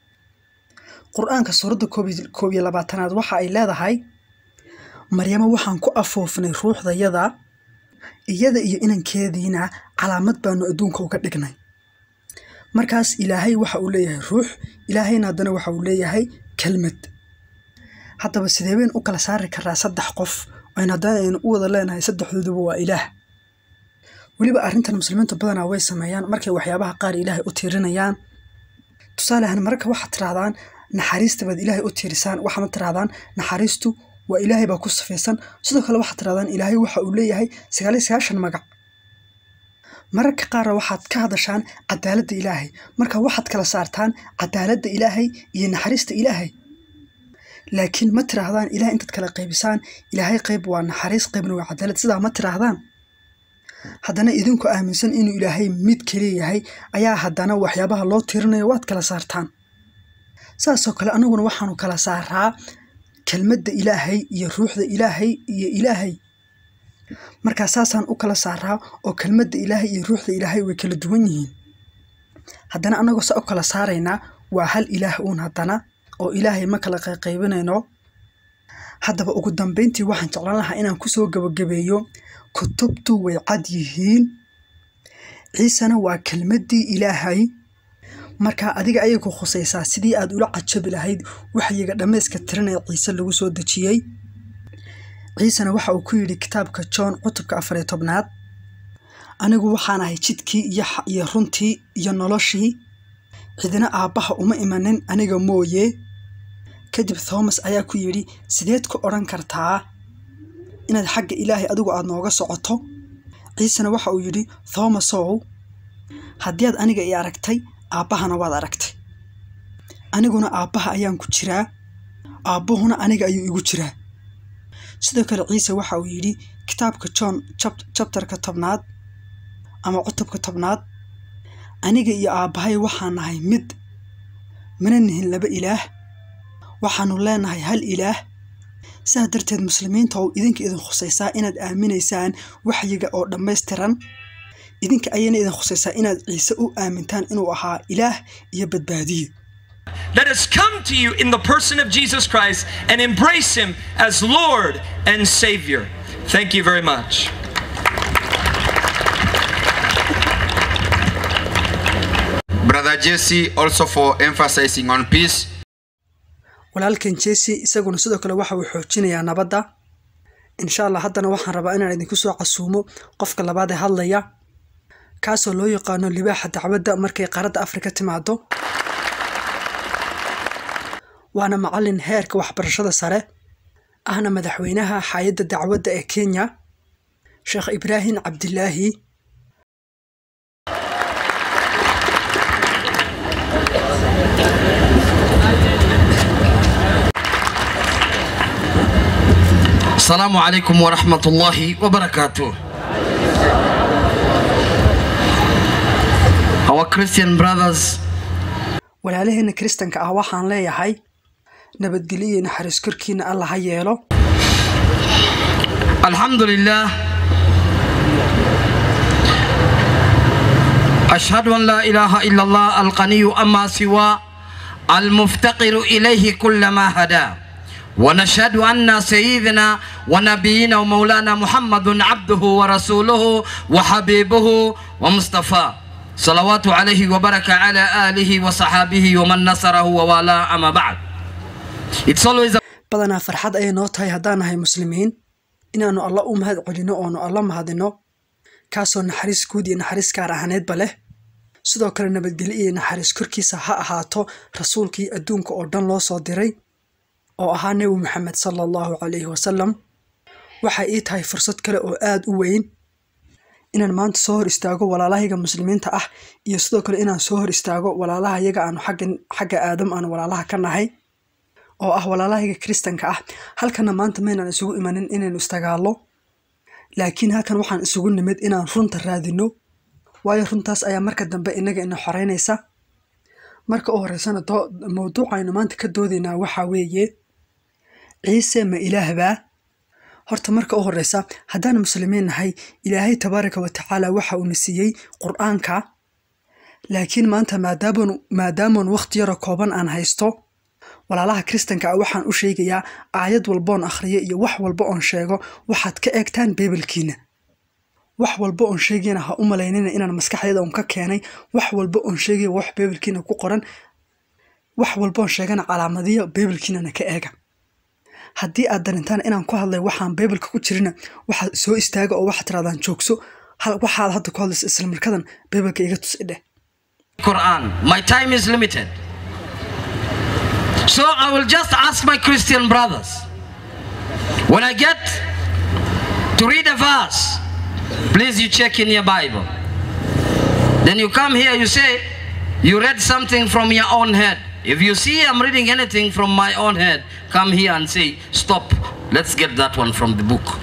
qur-aanka suuradda koob iyo labaatanaad waxa ay leedahay maryamo waxaan ku afoofnay ruuxdayada iyada iyo inankeediina calaamad baanu adduunka uga dhignay markaas ilaahay waxa uu leeyahay ruux ilaahayna haddana waxa uu leeyahay kelmad haddaba sideebeen u kala saari karaa saddex qof aynu haddana aynu u wada leenahay saddexdooduba waa ilaah weliba arrintan muslimiinta badanaa way sameeyaan markay waxyaabaha qaar ilaahay u tiirinayaan tusaale ahaan mararka waxaad tirahdaan naxariista baad ilaahay u tiirisaan waxaadna tirahdaan naxariistu waa ilaahay baa ku sifaysan sidoo kale waxaad tirahdaan ilaahay waxa uu leeyahay sagaal iyo sagaashan magac mararka qaarna waxaad ka hadashaan cadaaladda ilaahay marka waxaad kala saartaan cadaaladda ilaahay iyo naxariista ilaahay laakiin ma tiraahdaan ilahay intaad kala qaybisaan ilaahay qayb waa naxariis qaybna waa cadaalad sidaa ma tiraahdaan haddana idinku aaminsan inuu ilaahay mid keliya yahay ayaa haddana waxyaabaha loo tirinayo waad kala saartaan saasoo kale annaguna waxaanu kala saaraa kelmadda ilaahay iyo ruuxda ilaahay iyo ilaahay markaa saasaan u kala saaraa oo kelmadda ilaahay iyo ruuxda ilaahay way kala duwan yihiin haddana annagoo saa u kala saaraynaa waa hal ilaah uun haddana oo ilaahay ma kala qayqaybinayno haddaba ugu dambayntii waxaan jeclaan lahaa inaan kusoo gabagabeeyo kutubtu way cad yihiin ciisena waa kelmaddii ilaahay markaa adiga ayay ku khusaysaa sidii aad ula cajabi lahayd waxyiga dhammayska tiranee ciise lagu soo dejiyey ciisena waxa uu ku yidhi kitaabka john cutubka afariyo tobnaad anigu waxaan ahay jidkii iyo runtii iyo noloshii cidina aabbaha uma imanin aniga mooye kadib thomas ayaa ku yidhi sideed ku odhan kartaa inaad xagga ilaahay adigu aad nooga socoto ciisena waxa uu yidhi thomasow haddii aad aniga ii aragtay aabbahana waad aragtay aniguna aabbaha ayaan ku jiraa aabbahuna aniga ayuu igu jiraa sidoo kale ciise waxa uu yidhi kitaabka john jabtarka tobnaad ama cutubka tobnaad aniga iyo aabbahay waxaan nahay mid mana nihin laba ilaah waxaannu leenahay hal ilaah sidaa darteed muslimiinta oo idinka idin khusaysaa inaad aaminaysaan waxyiga oo dhammaystiran idinka ayayna idin khusaysaa inaad ciise u aamintaan inuu ahaa ilaah iyo badbaadiye Let us come to you in the person of Jesus Christ and embrace him as Lord and Savior. Thank you very much. Brother Jesse also for emphasizing on peace. walaalkan jesse isaguna sidoo kale waxa uu xoojinayaa nabadda insha allah haddana waxaan rabaa inaan idinku soo casuumo qofka labaad ee hadlaya kaasoo loo yaqaano libaaxa dacwadda markay qaaradda afrika timaado waana macallin heerka waxbarashada sare ahna madaxweynaha xaayadda dacwadda ee kenya sheekh ibraahim cabdilaahi السلام عليكم ورحمة الله وبركاته. Our Christian brothers, walaalaheena kiristanka ah waxaan leeyahay nabadgelyo iyo naxariis korkiina alla ha yeelo الحمد لله أشهد أن لا إله إلا الله الغني أما سوى المفتقر إليه كل ما هدى ونشهد أن سيدنا ونبينا ومولانا محمد عبده ورسوله وحبيبه ومصطفى صلوات عليه وبركة على آله وصحابه ومن نصره ووالاه أما بعد It's always a badanaa farxad ayay noo tahay haddaan nahay muslimiin inaannu alla u mahad celino oonu alla mahadino kaasoo naxariis guud iyo naxariis gaar ahaaneedba leh sidoo kale nabadgelyo iyo naxariis korkiisa ha ahaato rasuulkii adduunka oo dhan loo soo diray oo ahaa nebi maxamed sala allahu calayhi wasalam waxay ii tahay fursad kale oo aad u weyn inaan maanta soo hor istaago walaalahayaga muslimiinta ah iyo sidoo kale inaan soo hor istaago walaalahayaga aanu xagga xagga aadam aanu walaalaha ka nahay oo ah walaalahayaga kiristanka ah halkana maanta maynaan isugu imanin inaynu istagaallo laakiin halkan waxaan isugu nimid inaan runta raadino waayo runtaas ayaa marka dambe inaga ina xoreynaysa marka u horeysana doo- mawduucaynu maanta ka doodaynaa waxaa weeye ciise ma ilaahbaa horta marka u horeysa haddaan muslimiin nahay ilaahay tabaaraka wa tacaala waxa uuna siiyey qur-aanka laakiin maanta maadaaman maadaaman waqti yaro kooban aan haysto walaalaha kiristanka ah waxaan u sheegayaa aayad walboon akhriyo iyo wax walba oon sheego waxaad ka eegtaan beebelkiina wax walba oon sheegayana ha u malaynina inaan maskaxdeeda un ka keenay wax walba oon sheegaya wax beebelkiina ku qoran wax walba oon sheegana calaamadiyo beebelkiinana ka eega haddii aad darintaan inaan ku hadlay waxaan beebelka ku jirina waxaad soo istaaga oo waxaad tirahdaan joogso hal- waxaad hadda ku hadlaysa islamarkadan beebelka iga tus idheh Quran. My time is limited. So I will just ask my Christian brothers when I get to read a verse, please you check in your Bible. Then you come here, you say, you read something from your own head. If you see I'm reading anything from my own head, come here and say, stop, let's get that one from the book.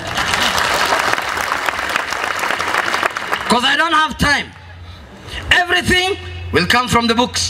Because I don't have time. Everything will come from the books.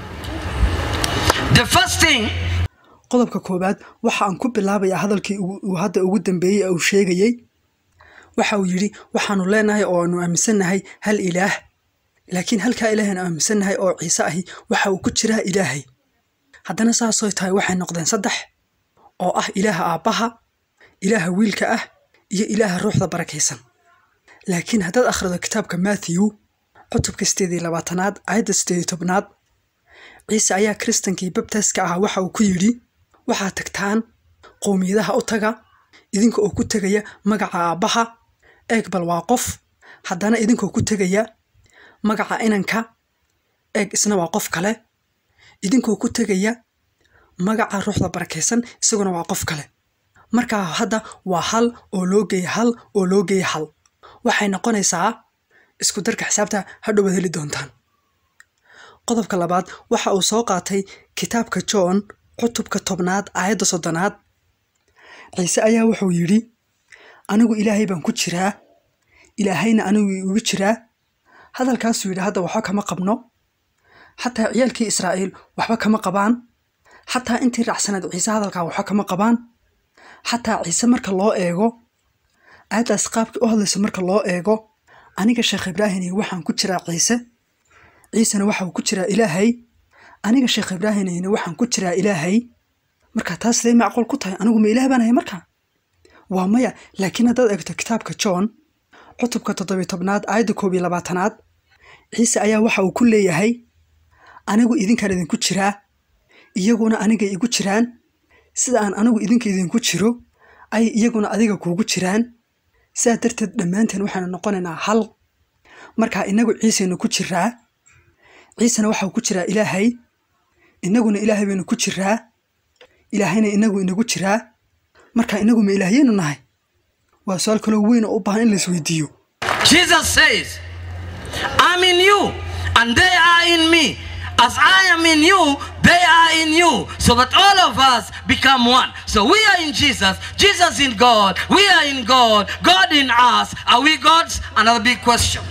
The first thing qodobka koowaad waxa aan ku bilaabayaa hadalkii ugu- uu hadda ugu dambeeyey ee uu sheegayey waxa uu yidhi waxaanu leenahay oo aanu aaminsannahay hal ilaah laakiin halkaa ilaahan aaminsannahay oo ciise ahi waxa uu ku jiraa ilaahay haddana saasoo tahay waxay noqdeen saddex oo ah ilaaha aabbaha ilaaha wiilka ah iyo ilaaha ruuxda barakaysan laakiin haddaad akhrido kitaabka matthew cutubka sideed iyo labaatanaad aayadda sideed iyo tobnaad ciise ayaa kiristankii babtaska ahaa waxa uu ku yidhi waxaad tagtaan qowmiyadaha u taga idinka oo ku tegaya magaca aabbaha eeg bal waa qof haddana idinkoo ku tegaya magaca inanka eeg isna waa qof kale idinkoo ku tegaya magaca ruuxda barakaysan isaguna waa qof kale markaa hadda waa hal oo loo geeya hal oo loo geeya hal waxay noqonaysaa isku darka xisaabta hadhowaad heli doontaan qodobka labaad waxa uu soo qaatay kitaabka john cutubka tobnaad aayadda soddonaad ciise ayaa wuxuu yidhi anigu ilaahay baan ku jiraa ilaahayna anigu igu jiraa hadalkaasuu yidhi hadda waxba kama qabno xataa ciyaalkii israa'iil waxba kama qabaan xataa intii raacsanayd ciise hadalkaa waxba kama qabaan xataa ciise marka loo eego aayaddaas qaabkii u hadlaysa marka loo eego aniga sheekh ibraahini waxaan ku jiraa ciise ciisena waxa uu ku jiraa ilaahay aniga sheekh ibraahimina waxaan ku jiraa ilaahay marka taas siday macquul ku tahay anigu ma ilaah baan ahay marka waa maya laakiin haddaad eegto kitaabka john cutubka toddobiy tobnaad aayadda koob iyo labaatanaad ciise ayaa waxa uu ku leeyahay anigu idinkaan idinku jiraa iyaguna aniga igu jiraan sida aan anigu idinka idinku jiro ay iyaguna adiga kuugu jiraan sidaa darteed dhammaanteen waxaanu noqonaynaa hal markaa inagu ciisaynu ku jiraa ciisena waxau ku jiraa ilaahay inaguna ilaahay baynu ku jiraa ilaahayna inagu inagu jiraa markaa inagu ma ilaahyaynu nahay waa su-aal kaloo weyn oo u baahan in la isweydiiyo Jesus says, I'm in you and they are in me. As I am in you, they are in you. So that all of us become one. So we are in Jesus, Jesus in God, we are in God, God in us. Are we gods? Another big question.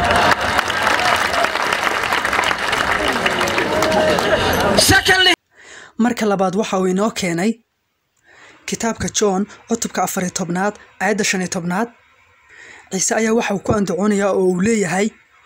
Secondly, marka labaad waxa uu inoo keenay kitaabka john cutubka afar iyo tobnaad aayadda shan iyo tobnaad ciise ayaa waxa uu ku andacoonayaa oo uu leeyahay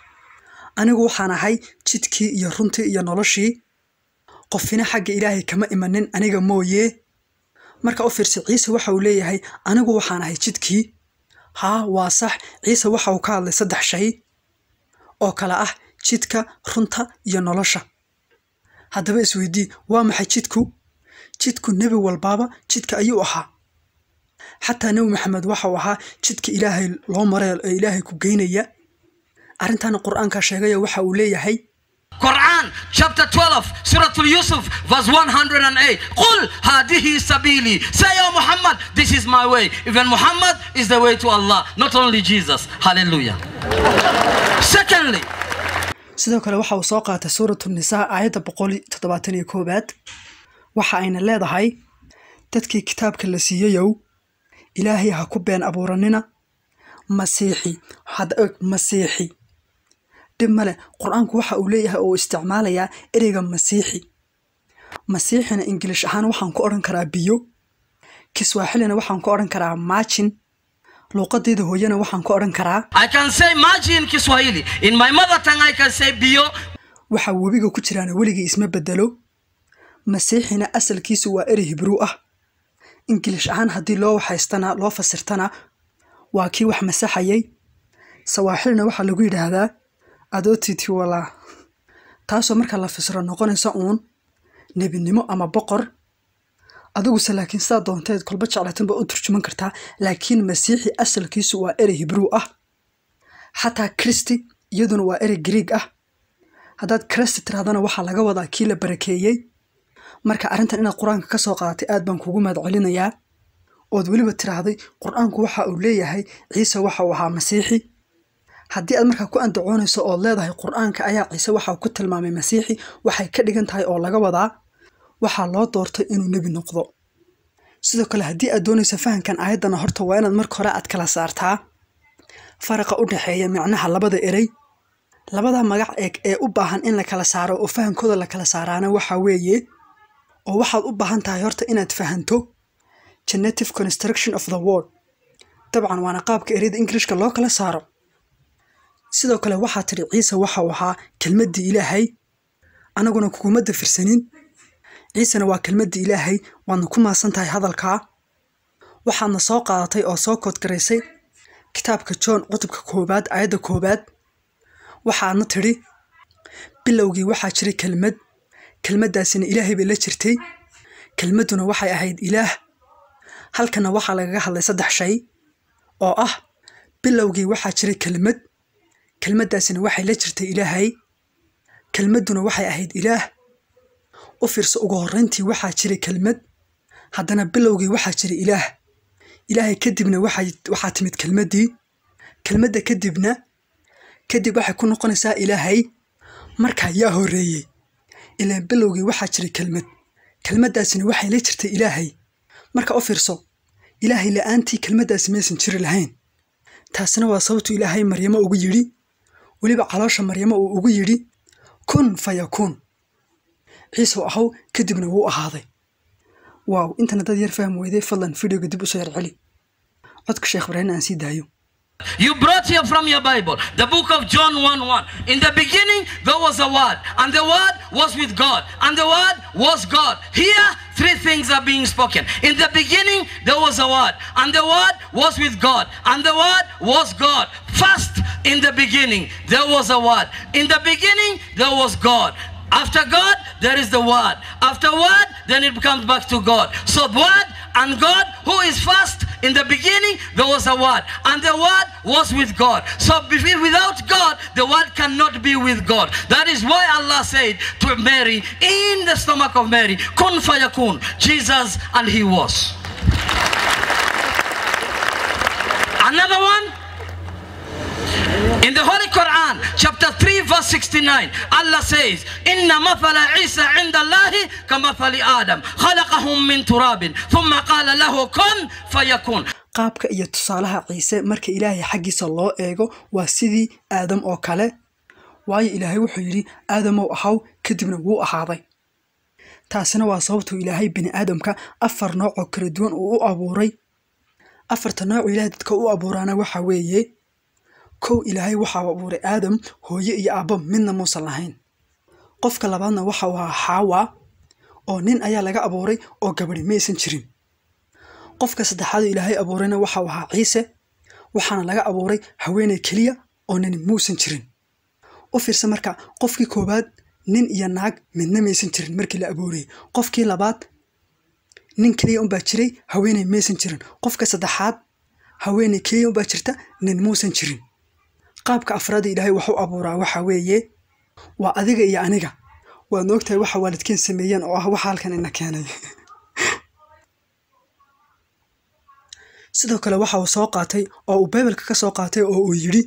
anigu waxaan ahay jidkii iyo runtii iyo noloshii qofina xagga ilaahay kama imanin aniga mooye marka u fiirsa ciise waxa uu leeyahay anigu waxaan ahay jidkii haa waa sax ciise waxa uu ka hadlay saddex shay oo kale ah jidka runta iyo nolosha haddaba isweydii waa maxay jidku jidku nebi walbaaba jidka ayuu ahaa xataa nebi maxamed waxau ahaa jidka ilaahay loo maray ee ilaahay ku geynaya arrintaana qur-aanka sheegaya waxa uu leeyahay Quran chapter 12 Surah Yusuf verse 108 قل هذه سبيلي say oh Muhammad this is my way even Muhammad is the way to Allah not only Jesus hallelujah secondly sidoo kale waxa uu soo qaatay suuratu nisaa aayadda boqol toddobaatan iyo koowaad waxa ayna leedahay dadkii kitaabka la siiyeyow ilaahay ha ku been abuuranina masiixi had og masiixi dhib male qur-aanku waxa uu leeyahay oo uu isticmaalayaa ereyga masiixi masiixina ingilish ahaan waxaan ku odhan karaa biyo kiswaaxilina waxaan ku odhan karaa maajin luuqadeyda hooyana waxaan ku odhan karaa I can say maji in Kiswahili in my mother tongue I can say bio waxa webiga ku jiraana weligii isma bedelo masiixina asalkiisu waa erey hibruu ah ingilish ahaan haddii loo waxaystana loo fasirtana waa kii wax masaxayay sawaaxilna waxaa lagu yidhaahdaa adootiti walaa taasoo marka la fasiro noqonaysa uun nebinimo ama boqor adiguse laakiin sidaa doonteed kolba jeclatin baa u turjuman kartaa laakiin masiixi asalkiisu waa erey hibruu ah xataa kristi iyaduna waa erey griig ah haddaad kristi tirahdana waxaa laga wadaa kii la barakeeyey marka arrintan inaad qur-aanka ka soo qaadatay aad baan kugu mahad celinayaa ood weliba tiraahday qur-aanku waxa uu leeyahay ciise waxa uu ahaa masiixi haddii aad markaa ku andacoonayso ood leedahay qur-aanka ayaa ciise waxa uu ku tilmaamay masiixi waxay ka dhigan tahay oo laga wadaa waxaa loo doortay inuu nebi noqdo sidoo kale haddii aad doonayso fahamkan aayaddana horta waa inaad marka hore aad kala saartaa faraqa u dhexeeya micnaha labada erey labada magac eeg ee u baahan in la kala saaro oo fahamkooda la kala saaraana waxa weeye oo waxaad u baahan tahay horta inaad fahanto genetive construction of the word dabcan waana qaabka ereyada ingilishka loo kala saaro sidoo kale waxaa tidhi ciise waxa uu ahaa kelmaddii ilaahay anaguna kuguma dafirsanin ciisena waa kelmaddii ilaahay waadna ku maasan tahay hadalkaa waxaadna soo qaadatay oo soo koodgaraysay kitaabka john cutubka koowaad aayadda koowaad waxaadna tidhi bilowgii waxaa jiray kelmad kelmaddaasina ilaahay bay la jirtay kelmadduna waxay ahayd ilaah halkana waxaa lagaga hadlay saddex shay oo ah bilowgii waxaa jiray kelmad kelmaddaasina waxay la jirtay ilaahay kelmadduna waxay ahayd ilaah u fiirso ugu horrayntii waxaa jiray kelmad haddana bilowgii waxaa jiray ilaah ilaahay kadibna waxaa timid kelmaddii kelmadda kadibna kadib waxay ku noqonaysaa ilaahay markaa yaa horreeyey ilaan bilowgii waxaa jiray kelmad kelmaddaasina waxay la jirtay ilaahay marka u fiirso ilaahay la'aantii kelmaddaasi maysan jiri lahayn taasina waa sababtu ilaahay maryamo ugu yidhi weliba caloosha maryamo uu ugu yidhi kun fa yakuun ciise u ahaw kadibna wuu ahaaday waaw intana dad yar faham weyday fadlan videoga dib usoo yar celi codka sheekh ibraahim aan sii daayo You brought here from your Bible the book of John 1 1. In the beginning, there was a word, and the word was with God, and the word was God. Here, three things are being spoken. In the beginning, there was a word, and the word was with God, and the word was God. First, in the beginning, there was a word. In the beginning, there was God. After God, there is the Word. After Word, then it comes back to God. So Word and God, who is first in the beginning, there was a Word, and the Word was with God. So be- without God, the Word cannot be with God. That is why Allah said to Mary in the stomach of Mary, "Kun fayakun," Jesus, and He was. Another one. In the Holy Quran, chapter 3, verse 69, Allah says, إن مثل عيسى عند الله كمثل آدم خلقهم من تراب ثم قال له كن فيكون qaabka iyo tusaalaha ciise marka ilaahay xaggiisa loo eego waa sidii aadam oo kale waayo ilaahay wuxuu yidhi aadamow ahaw kadibna wuu ahaaday taasina waa sababtuu ilaahay bini aadamka afar nooc oo kala duwan uu u abuuray afarta noocu ilaahay dadka u abuuraana waxa weeye kow ilaahay waxa uu abuuray aadam hooye iyo aabbo midna muusan lahayn qofka labaadna waxa uu ahaa xaawa oo nin ayaa laga abuuray oo gabadhi maysan jirin qofka saddexaad oo ilaahay abuurayna waxa uu ahaa ciise waxaana laga abuuray haweeney keliya oo nin muusan jirin u fiirsa marka qofkii koowaad nin iyo naag midna maysan jirin markii la abuurayay qofkii labaad nin keliya unbaa jiray haweeney maysan jirin qofka saddexaad haweeney keliya unbaa jirta nin muusan jirin qaabka afraad ee ilaahay wax u abuuraa waxa weeye waa adiga iyo aniga waad ogtahay waxa waalidkeen sameeyeen oo ah waxa halkan ina keenay sidoo kale waxa uu soo qaatay oo uu baybalka ka soo qaatay oo uu yidhi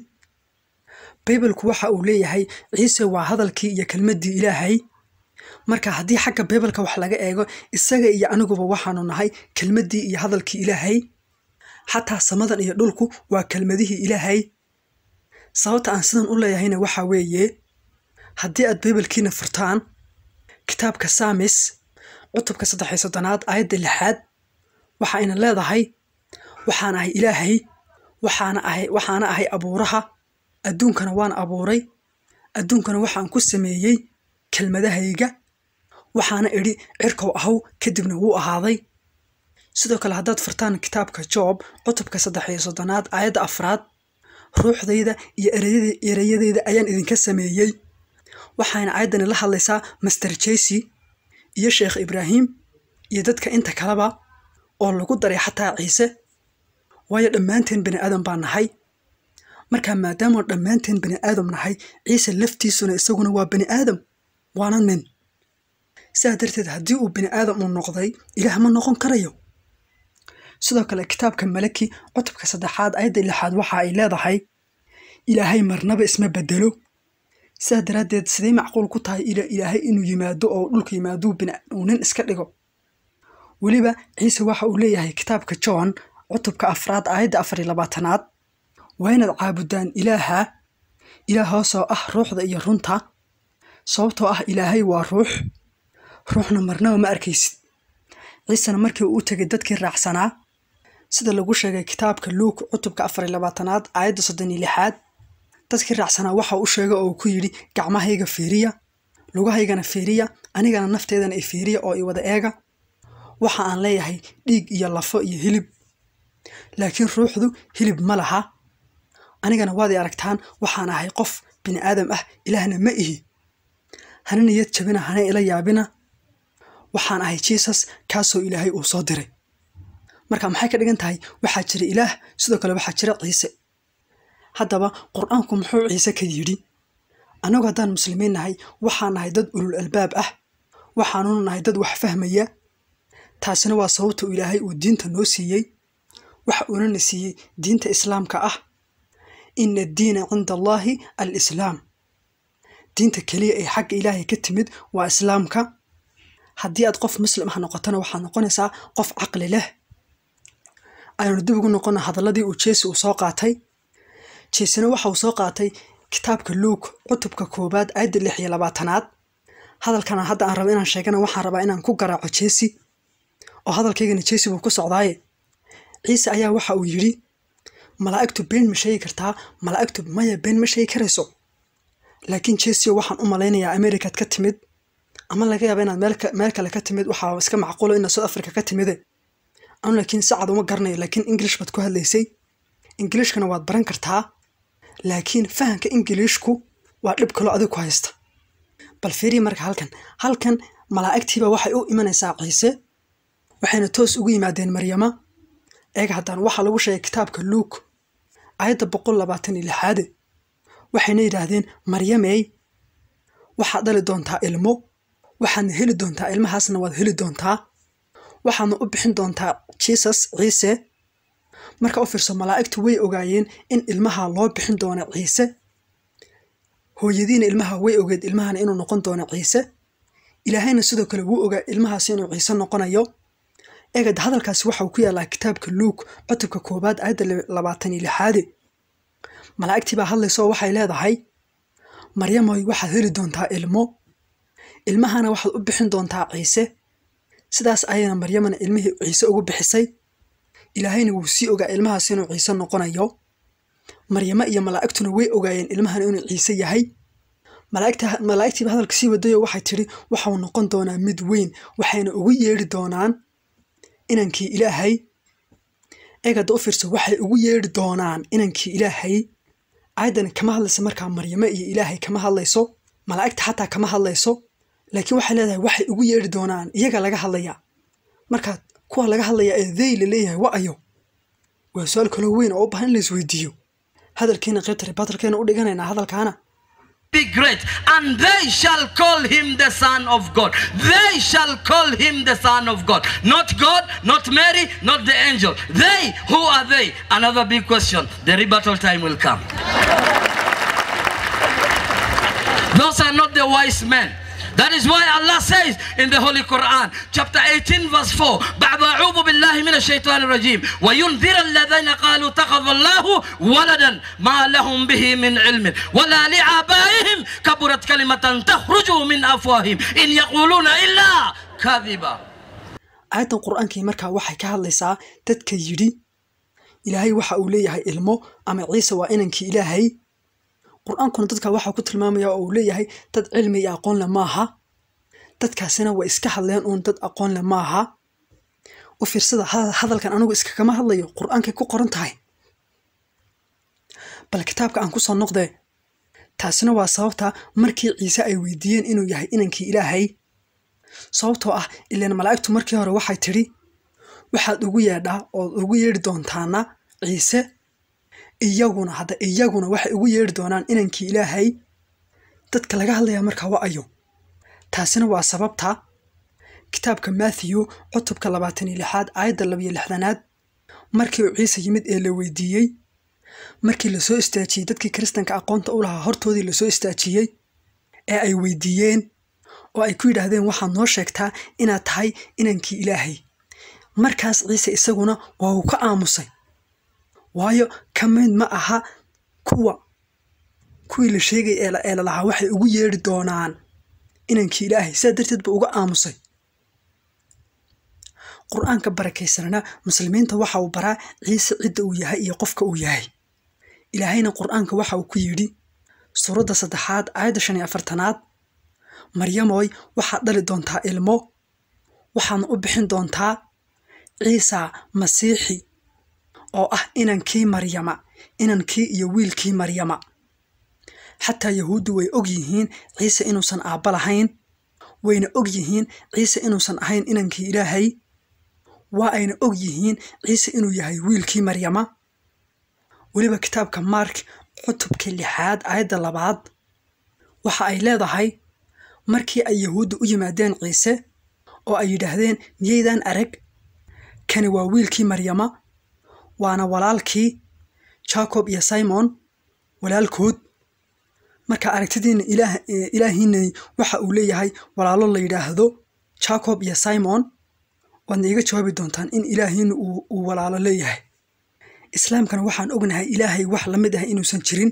baybalku waxa uu leeyahay ciise waa hadalkii iyo kelmaddii ilaahay marka haddii xagga baybalka wax laga eego isaga iyo aniguba waxaanu nahay kelmaddii iyo hadalkii ilaahay xataa samadan iyo dhulku waa kelmadihii ilaahay sababta aan sidan u leeyahayna waxa weeye haddii aad baybalkiina furtaan kitaabka saamis cutubka saddex iyo soddonaad aayadda lixaad waxa ayna leedahay waxaan ahay ilaahay waxaana ahay waxaana ahay abuuraha adduunkana waan abuuray adduunkana waxaan ku sameeyey kelmadahayga waxaana idhi cirkow ahaw kadibna wuu ahaaday sidoo kale haddaad furtaan kitaabka joob cutubka saddex iyo soddonaad aayadda afraad ruuxdayda iyo ereyada- ereyadayda ayaan idinka sameeyey waxayna aayaddani la hadlaysaa master jesi iyo sheekh ibraahim iyo dadka inta kaleba oo lagu daray xataa ciise waayo dhammaanteen bani aadam baan nahay marka maadaama dhammaanteen bani aadam nahay ciise laftiisuna isaguna waa bani aadam waana nin sidaa darteed haddii uu bani aadam uu noqday ilaah ma noqon karayo sidoo kale kitaabka malaki cutubka saddexaad ayadda lixaad waxa ay leedahay ilaahay marnaba isma bedelo sidaa daraaddeed sidee macquul ku tahay ila ilaahay inuu yimaado oo dhulka yimaado bini- uu nin iska dhigo weliba ciise waxa uu leeyahay kitaabka john cutubka afraad aayadda afar iyo labaatanaad waa inaad caabudaan ilaaha ilaahoosoo ah ruuxda iyo runta sababtoo ah ilaahay waa ruux ruuxna marnaba ma arkaysid ciisena markii uu u tegay dadkii raacsanaa sida lagu sheegay kitaabka luuk cutubka afar iyo labaatanaad aayadda soddon iyo lixaad dadkii raacsanaa waxa uu sheegay oo uu ku yidhi gacmahayga fiiriya lugahaygana fiiriya anigana nafteedana i fiiriya oo i wada eega waxa aan leeyahay dhiig iyo lafo iyo hilib laakiin ruuxdu hilib ma laha anigana waad i aragtaan waxaan ahay qof bini aadam ah ilaahna ma ihi hana niyad jabina hana ila yaabina waxaan ahay jisus kaasoo ilaahay uu soo diray marka maxay ka dhigan tahay waxaa jira ilaah sidoo kale waxaa jira ciise haddaba qur-aanku muxuu ciise ka yidhi annagu haddaan muslimiin nahay waxaan nahay dad ulul albaab ah waxaanuna nahay dad wax fahmaya taasina waa sababta uu ilaahay uu diinta noo siiyey waxa uunana siiyey diinta islaamka ah ina addiina cinda allaahi alislaam diinta keliya ee xagga ilaahay ka timid waa islaamka haddii aad qof muslim ah noqotona waxaad noqonaysaa qof caqli leh aynu dib ugu noqona hadalladii uu jeesi uu soo qaatay jeesina waxa uu soo qaatay kitaabka luuk cutubka koowaad aayadda lix iyo labaatanaad hadalkana hadda aan rabo inaan sheegana waxaan rabaa inaan ku garaaco jeesi oo hadalkaygana jeesi buu ku socdaaye ciise ayaa waxa uu yidhi malaa'igtu been ma sheegi kartaa malaa'igtu maya been ma sheegi karayso laakiin jesio waxaan u malaynayaa amerikaad ka timid ama laga yaaba inaad meel ka- meel kale ka timid waxaa iska macquulo inaad south africa ka timide anu laakiin si cad uma garanayo laakiin english baad ku hadlaysay ingiliishkana waad baran kartaa laakiin fahamka ingiliishku waa dhib kaloo adig ku haysta bal fiiriya marka halkan halkan malaa'igtiiba waxay u imanaysaa ciise waxayna toos ugu yimaadeen maryama eeg haddaan waxaa lagu sheegay kitaabka luuk aayadda boqol labaatan iyo lixaade waxayna yidhaahdeen maryamey waxaad dhali doontaa ilmo waxaadna heli doontaa ilmahaasna waad heli doontaa waxaadna u bixin doontaa jisus ciise marka u fiirso malaa'igtu way ogaayeen in ilmaha loo bixin doono ciise hooyadiina ilmaha way ogeed ilmahana inuu noqon doono ciise ilaahayna sidoo kale wuu ogaa ilmahaasi inuu ciise noqonayo eegad hadalkaasi waxauu ku yaallaa kitaabka luuk cutubka koowaad aayadda labaatan iyo lixaade malaa'igtii baa hadlaysa oo waxay leedahay maryamoy waxaad heli doontaa ilmo ilmahana waxaad u bixin doontaa ciise sidaas ayayna maryamana ilmihii ciise ugu bixisay ilaahayna wuu sii ogaa ilmahaasi inuu ciise noqonayo maryamo iyo malaa'igtuna way ogaayeen ilmahana inuu ciise yahay malaa'igtiiba hadalka sii wadayo waxay tidhi waxau noqon doonaa mid weyn waxayna ugu yeedhi doonaan inankii ilaahay eegada u fiirso waxay ugu yeedhi doonaan inankii ilaahay aayaddani kama hadlayso markaa maryamo iyo ilaahay kama hadlayso malaa'igta xataa kama hadlayso laakiin waxay leedahay waxay ugu yeedhi doonaan iyaga laga hadlayaa marka kuwa laga hadlaya ee dey la leeyahay wa ayo waa su-aal kaloo weyn oo u baahan in la isweydiiyo hadalkiina qaybta ribatarkeena u dhiganaynaa hadalkaana be great, and they shall call him the Son of God. They shall call him the Son of God. Not God, not Mary, not the angel. They, who are they? Another big question. The rebuttal time will come. Those are not the wise men. That is why Allah says in the Holy Quran, chapter 18, verse 4, بعد أعوذ بالله من الشيطان الرجيم وينذر الذين قالوا اتخذ الله ولدا ما لهم به من علم ولا لآبائهم كبرت كلمة تخرج من أفواههم إن يقولون إلا كذبا aayaddan qur-aankii markaa waxay ka hadlaysaa dadka yidhi ilaahay waxa uu leeyahay ilmo ama ciise waa inankii ilaahay qur-aankuna dadka waxaa ku tilmaamaya oo uu leeyahay dad cilmi iyo aqoon leh maaha dadkaasina way iska hadleen uun dad aqoon leh maaha u fiirsada hadalkan anigu iskagama hadlayo qur-aankay ku qoran tahay bal kitaabka aan ku soo noqdee taasina waa sababta markii ciise ay weydiiyeen inuu yahay inankii ilaahay sababtoo ah ilaan malaa'igtu markii hore waxay tidhi waxaad ugu yeedhaa ood ugu yeedhi doontaana ciise iyaguna hadda iyaguna waxay ugu yeedhi doonaan inankii ilaahay dadka laga hadlayaa markaa wa ayo taasina waa sababta kitaabka matthew cutubka labaatan iyo lixaad aayadda labiyo lixdanaad markii uu ciise yimid ee la weydiiyey markii lasoo istaajiyey dadkii kiristanka aqoonta u lahaa hortoodii lasoo istaajiyey ee ay weydiiyeen oo ay ku yidhaahdeen waxaad noo sheegtaa inaad tahay inankii ilaahay markaas ciise isaguna waa uu ka aamusay waayo ka mid ma aha kuwa kuwii la sheegay ee la lahaa waxay ugu yeedhi doonaan inankii ilaahay sidaa darteed buu uga aamusay qur-aanka barakaysanana muslimiinta waxa uu baraa ciise cidda uu yahay iyo qofka uu yahay ilaahayna qur-aanka waxa uu ku yidhi suuradda saddexaad aayadda shan iyo afartanaad maryamoy waxaad dhali doontaa ilmo waxaadna u bixin doontaa ciisa masiixi oo ah inankii maryama inankii iyo wiilkii maryama xataa yahuuddu way og yihiin ciise inuusan aabba lahayn wayna og yihiin ciise inuusan ahayn inankii ilaahay waa ayna og yihiin ciise inuu yahay wiilkii maryama weliba kitaabka mark cutubka lixaad aayadda labaad waxa ay leedahay markii ay yahuudda u yimaadeen ciise oo ay yidhaahdeen miyaydaan arag kani waa wiilkii maryama waana walaalkii jacob iyo simon walaalkood marka aragtidiina ilaahiinani waxa uu leeyahay walaalo la yidhaahdo jacob iyo simon waadna iiga jawaabi doontaan in ilaahiina uu walaalo leeyahay islaamkana waxaan ognahay ilaahay wax la mid ah inuusan jirin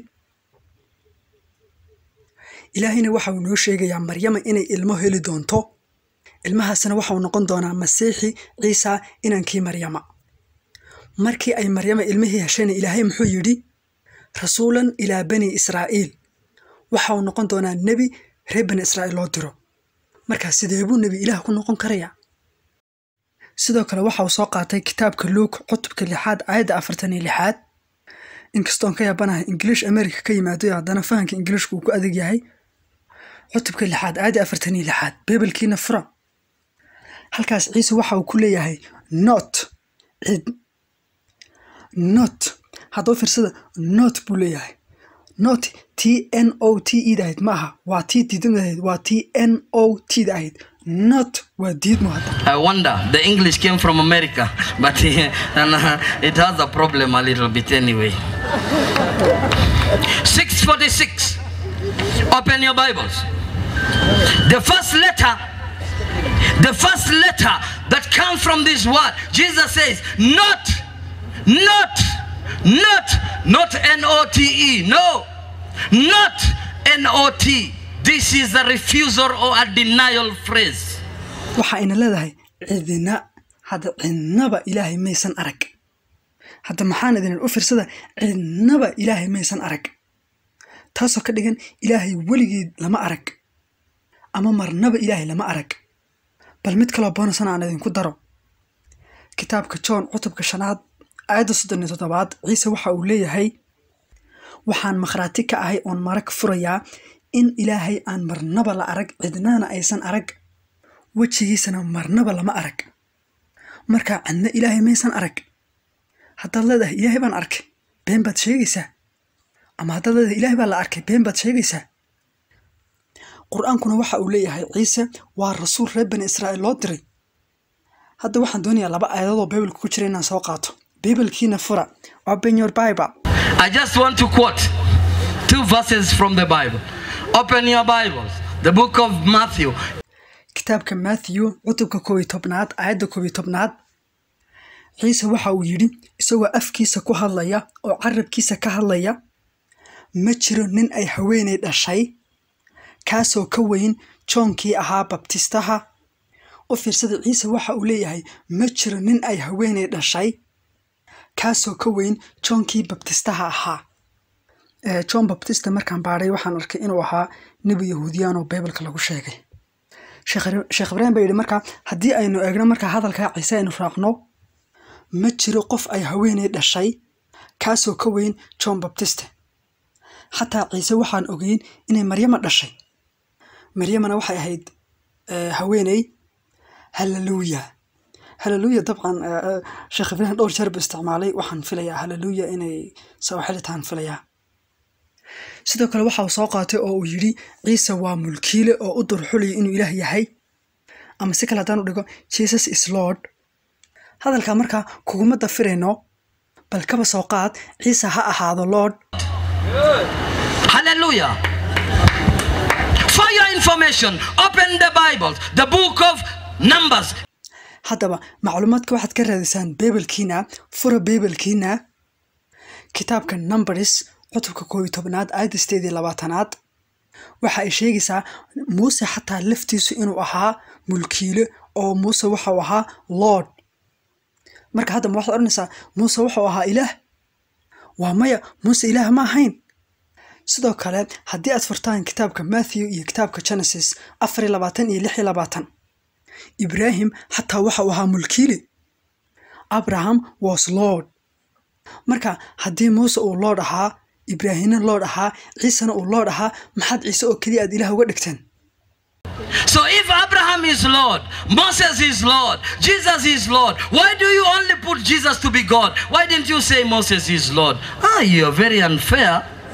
ilaahayna waxa uu noo sheegayaa maryama inay ilmo heli doonto ilmahaasna waxauu noqon doonaa masiixi ciisa inankii maryama markii ay maryama ilmihii heshayna ilaahay muxuu yidhi rasuulan ilaa bani israa'iil waxa uu noqon doonaa nebi reer bani israa'iil loo diro markaa sidee buu nebi ilaah ku noqon karayaa sidoo kale waxa uu soo qaatay kitaabka luuk cutubka lixaad aayadda afartan iyo lixaad inkastoon ka yaabanahay ingiliish america ka yimaado haddana fahamka ingiliishku uu ku adag yahay cutubka lixaad aayadda afartan iyo lixaad beebelkiina fura halkaas ciise waxa uu ku leeyahay not cid not haddaba fiirsada not buu leeyahay not t n o t e da ahayd ma aha waa tii diidmada ahayd waa t n o t da ahayd not waa diidmo hadda I wonder the English came from America, but and, uh, it has a problem a little bit anyway. 646. Open your Bibles. The first letter, the first letter that comes from this word, Jesus says, not, not, not, not N O T E, no, not N O T. This is a refusal or a denial phrase. waxa ayna leedahay cidina hadda cidnaba ilaahay maysan arag hadda maxaan idin u fiirsada cidnaba ilaahay maysan arag taasoo ka dhigan ilaahay weligeed lama arag ama marnaba ilaahay lama arag bal mid kaloo boonasana aan idinku daro kitaabka john cutubka shanaad aayadda soddon iyo toddobaad ciise waxa uu leeyahay waxaan makhraati ka ahay oon marag furayaa in ilaahay aan marnaba la arag cidnana aysan arag wejigiisana marnaba lama arag marka cidna ilaahay maysan arag haddaad leedahay ilaahay baan arkay been baad sheegaysaa ama haddaad leedahay ilaahay baa la arkay been baad sheegaysaa qur-aankuna waxa uu leeyahay ciise waa rasuul reer bani israa'iil loo diray hadda waxaan doonayaa laba aayadadoo bibalka ku jira inaan soo qaato bibalkiina fura open your bible I just want to quote two verses from the Bible. Open your Bibles. The book of Matthew, kitaabka matthew cutubka koob iyo tobnaad aayadda koob iyo tobnaad ciise waxa uu yidhi isagoo afkiisa ku hadlaya oo carabkiisa ka hadlaya ma jiro nin ay haweenay dhashay kaasoo ka weyn joonkii ahaa babtistaha u fiirsada ciise waxa uu leeyahay ma jiro nin ay haweenay dhashay kaasoo ka weyn joonkii babtistaha ahaa Eh, john baptista markaan baadhay waxaan arkay inuu ahaa nebi yahuudiyaan oo bibalka lagu sheegay sheekh sheekh ibraahim baa yidhi markaa haddii aynu eegno markaa hadalkaa ciise aynu raacno ma jiro qof ay haweenay dhashay kaasoo ka weyn john baptiste xataa ciise waxaan ogeyn inay maryama dhashay maryamana waxay ahayd eh, haweeney haleluya haleluya dabcan eh, eh, sheekh ibraahim dhowr jeer buu isticmaalay waxaan filayaa haleluya inay sawaaxili tahan filayaa sidoo kale waxa uu soo qaatay oo uu yidhi ciise waa mulkiile oo u durxulaya inuu ilaah yahay ama si kale haddaan u dhigo jesus is lord hadalkaa markaa kuguma dafirayno bal kaba soo qaad ciise ha ahaado lord Hallelujah. For your information, open the Bibles, the book of Numbers. haddaba macluumaadka waxaad ka raadisaan beebelkiina fura beebelkiina kitaabka numbers cutubka koob iyo tobnaad aayadda sideed iyo labaatanaad waxa ay sheegaysaa muuse xataa laftiisu inuu ahaa mulkiile oo muuse waxau ahaa lord marka hadda ma waxaad odhanaysaa muuse wuxuu ahaa ilaah waa maya muuse ilaah ma ahayn sidoo kale haddii aad furtaan kitaabka matthew iyo kitaabka genesis afar iyo labaatan iyo lix iyo labaatan ibraahim xataa waxa uu ahaa mulkiile abraham was lord marka haddii muuse uu lord ahaa ibraahimna lord ahaa ciisena uu lord ahaa maxaad ciise oo keliya aad ilaah uga dhigteen So if Abraham is Lord, Moses is Lord, Jesus is Lord, why do you only put Jesus to be God? Why didn't you say Moses is Lord? Ah, you're very unfair.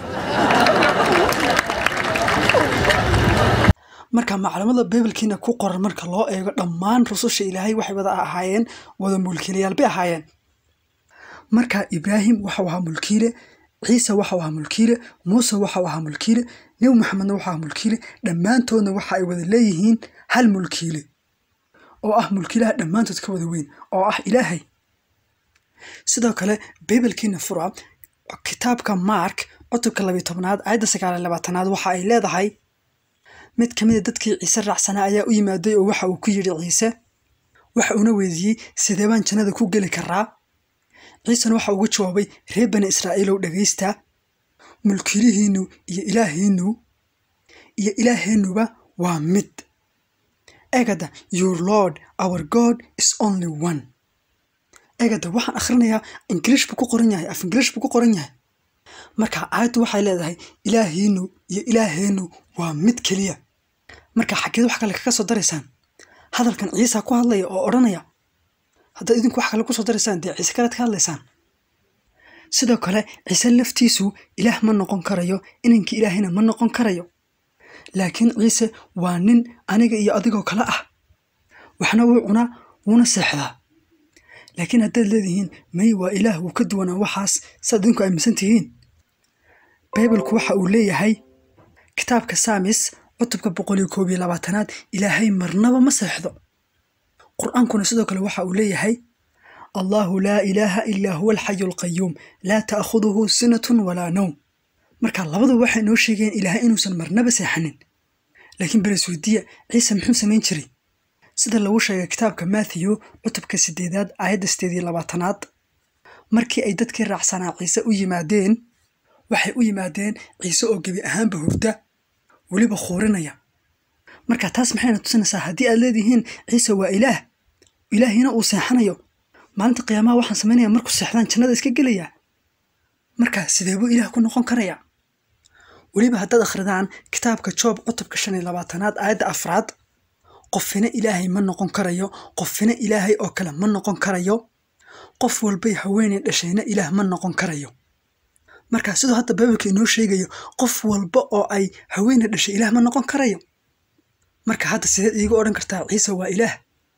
marka maclamada bibalkiina ku qoran marka loo eego dhammaan rususha ilaahay waxay wada ahaayeen wada mulkiilayaal bay ahaayeen marka ibraahim waxau ahaa mulkiile ciise waxau ahaa mulkiile muuse waxau ahaa mulkiile nebi maxamedna waxau ahaa mulkiile dhammaantoodna waxa ay wada leeyihiin hal mulkiile oo ah mulkiilaha dhammaantood ka wada weyn oo ah ilaahay sidoo kale bibalkiina fura kitaabka mark cutubka labiyo tobnaad aayadda sagaal iyo labaatanaad waxa ay leedahay mid ka mid a dadkii ciise raacsanaa ayaa u yimaaday oo waxa uu ku yidhi ciise waxa uuna weydiiyey sidee baan jannada ku geli karaa ciisena waxa ugu jawaabay reer bani israa'iilow dhegaysta mulkiilihiinnu iyo ilaahiinnu iyo ilaaheennuba waa mid egada your lord our god is only one egada waxaan akhrinayaa ingiliish buu ku qoran yahay af ingiliish buu ku qoran yahay marka aayaddu waxay leedahay ilaahiinnu iyo ilaaheennu waa mid keliya marka xaggeed wax kale kaga soo daraysaan hadalkan ciisa ku hadlaya oo odhanaya haddaad idinku wax kale kusoo daraysaan dee ciise kalead ka hadlaysaan sidoo kale ciise laftiisu ilaah ma noqon karayo inankii ilaahayna ma noqon karayo laakiin ciise waa nin aniga iyo adigoo kale ah waxna wuu cunaa wuuna seexdaa laakiin haddaad leedihiin may waa ilaah wuu ka duwanaa waxaas saad idinku aaminsan tihiin baybalku waxa uu leeyahay kitaabka saamis cutubka boqol iyo koob iyo labaatanaad ilaahay marnaba ma seexdo qur-aankuna sidoo kale waxa uu leeyahay allahu laa ilaaha ilaa huwa alxayu alqayuum laa ta'khuduhu sinatun walaa nowm marka labadu waxay noo sheegeen ilaahay inuusan marnaba seexanin laakiin beresweydiya ciise muxuu samayn jiray sida lagu sheegay kitaabka matthew cutubka sideedaad aayadda sideed iyo labaatanaad markii ay dadkii raacsanaa ciise u yimaadeen waxay u yimaadeen ciise oo gebi ahaanba hurda weliba khuurinaya marka taas maxayna tusinaysaa haddii aad leedihiin ciise waa ilaah ilaahina uu seexanayo maalinta qiyaamaha waxaan samaynaya markuu seexdaan jannada iska gelayaa marka sidee buu ilaah ku noqon karaya weliba haddaad akhridaan kitaabka joob cutubka shan iyo labaatanaad aayadda afraad qofina ilaahay ma noqon karayo qofina ilaahay oo kale ma noqon karayo qof walbay haweeney dhashayna ilaah ma noqon karayo marka siduu hadda baibalka inoo sheegayo qof walba oo ay haweeney dhashay ilaah ma noqon karayo marka hadda sideed iiga odhan kartaa ciise waa ilaah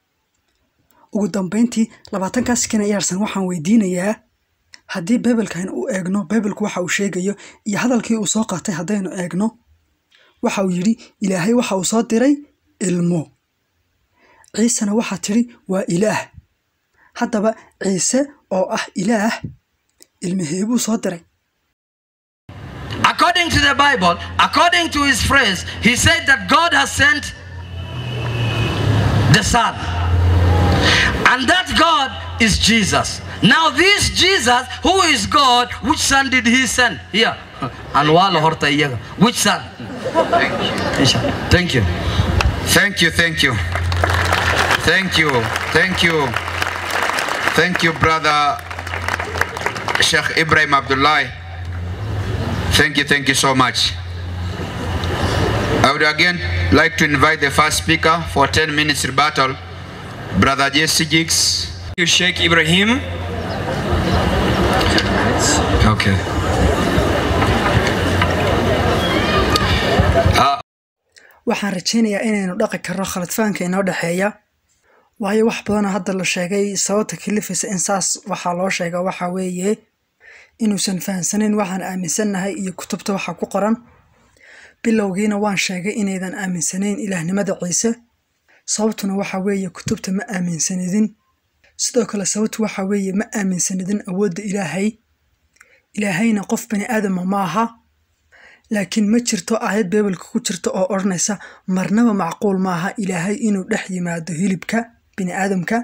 ugu dambayntii labaatankaa sikina iyaarsan waxaan weydiinayaa haddii baibalkan u eegno baibalku waxa uu sheegayo iyo hadalkii uu soo qaatay haddaynu eegno waxa uu yidhi ilaahay waxa uu soo diray ilmo ciisena waxaa tidhi waa ilaah haddaba ciise oo ah ilaah ilmaheebuu soo diray According to the Bible, according to his phrase, he said that God has sent the Son. And that God is Jesus. Now, this Jesus, who is God, which son did he send? Here. And wala horta iyaga. Which son? Thank you. Thank you, thank you. Thank you, thank you. Thank you, brother Sheikh Ibrahim Abdullah. Thank you, thank you so much. I would again like to invite the first speaker for 10 minutes rebuttal, Brother Jesse Jigs. You Sheikh Ibrahim. Okay. waxaan rajaynayaa inaynu dhaqi karno khaladfaanka inoo dhexeeya waayo wax badanoo hadda la sheegay sababta kalifaysa in saas waxaa loo sheega waxa weeye inuusan fahamsanayn waxaan aaminsannahay iyo kutubta waxa ku qoran bilowgiina waan sheegay inaydan aaminsanayn ilaahnimada ciise sababtuna waxa weeye kutubta ma aaminsanidin sidoo kale sababtu waxa weeye ma aaminsanidin awoodda ilaahay ilaahayna qof bani aadama ma aha laakiin ma jirto aayad beebelka ku jirta oo odhanaysa marnaba macquul maaha ilaahay inuu dhex yimaado hilibka bini aadamka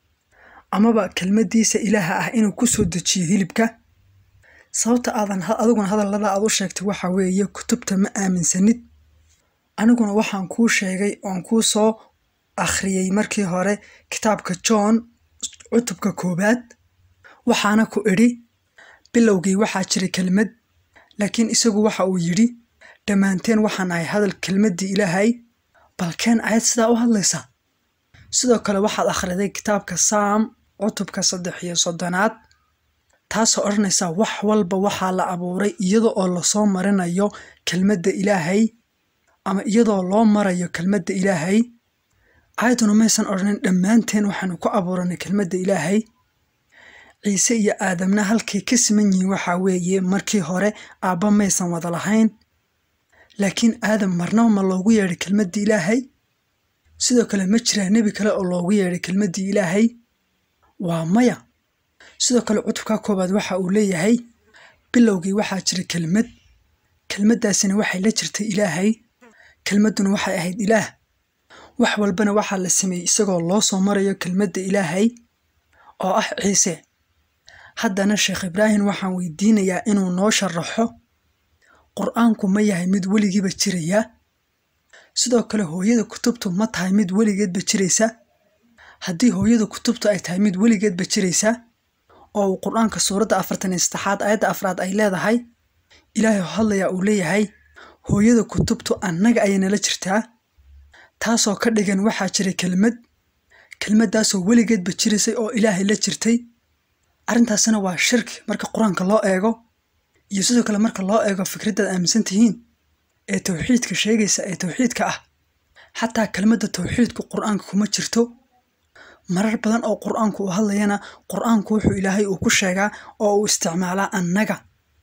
amaba kelmaddiisa ilaaha ah inuu ku soo dejiyo hilibka sababta aadan adiguna hadallada aad u sheegtay waxa weeye kutubta ma aaminsanid aniguna waxaan kuu sheegay oon kuu soo akhriyey markii hore kitaabka john cutubka koowaad waxaana ku idhi bilowgii waxaa jiray kelmad laakiin isagu waxa uu yidhi dhammaanteen waxaan ahay hadal kelmaddii ilaahay balkeen ayad sidaa u hadlaysa sidoo kale waxaad akhriday kitaabka saam cutubka saddex iyo soddonaad taasoo odhanaysa wax walba waxaa la abuuray iyada oo lasoo marinayo kelmadda ilaahay ama iyadoo loo marayo kelmadda ilaahay aayaduna maysan odhanin dhammaanteen waxaanu ku abuuranay kelmadda ilaahay ciise iyo aadamna halkay ka siman yihiin waxaa weeye markii hore aabba maysan wada lahayn laakiin aadam marnaba ma loogu yeedhay kelmaddii ilaahay sidoo kale ma jiraa nebi kale oo loogu yeedhay kelmaddii ilaahay waa maya sidoo kale cutubka koowaad waxa uu leeyahay bilowgii waxaa jira kelmad kelmaddaasina waxay la jirtay ilaahay kelmadduna waxay ahayd ilaah wax walbana waxaa la sameeyey isagoo loo soo marayo kelmadda ilaahay oo ah ciise haddana sheekh ibraahim waxaan weydiinayaa inuu noo sharaxo qur-aanku ma yahay mid weligiiba jiraya sidoo kale hooyada kutubtu ma tahay mid weligeedba jiraysa haddii hooyada kutubtu ay tahay mid weligeedba jiraysa oo uu qur-aanka suuradda afartan iyo saddexaad aayadda afraad ay leedahay ilaahay hadlayaa uu leeyahay hooyada kutubtu annaga ayay nala jirtaa taasoo ka dhigan waxaa jiray kelmad kelmaddaasoo weligeedba jirisay oo ilaahay la jirtay arrintaasina waa shirki marka qur-aanka loo eego iyo sidoo kale marka loo eego fikraddaad aaminsan tihiin ee tawxiidka sheegaysa ee tawxiidka ah xataa kelmadda tawxiidku qur-aanka kuma jirto marar badan oo qur-aanku uu hadlayana qur-aanku wuxuu ilaahay uu ku sheegaa oo uu isticmaalaa annaga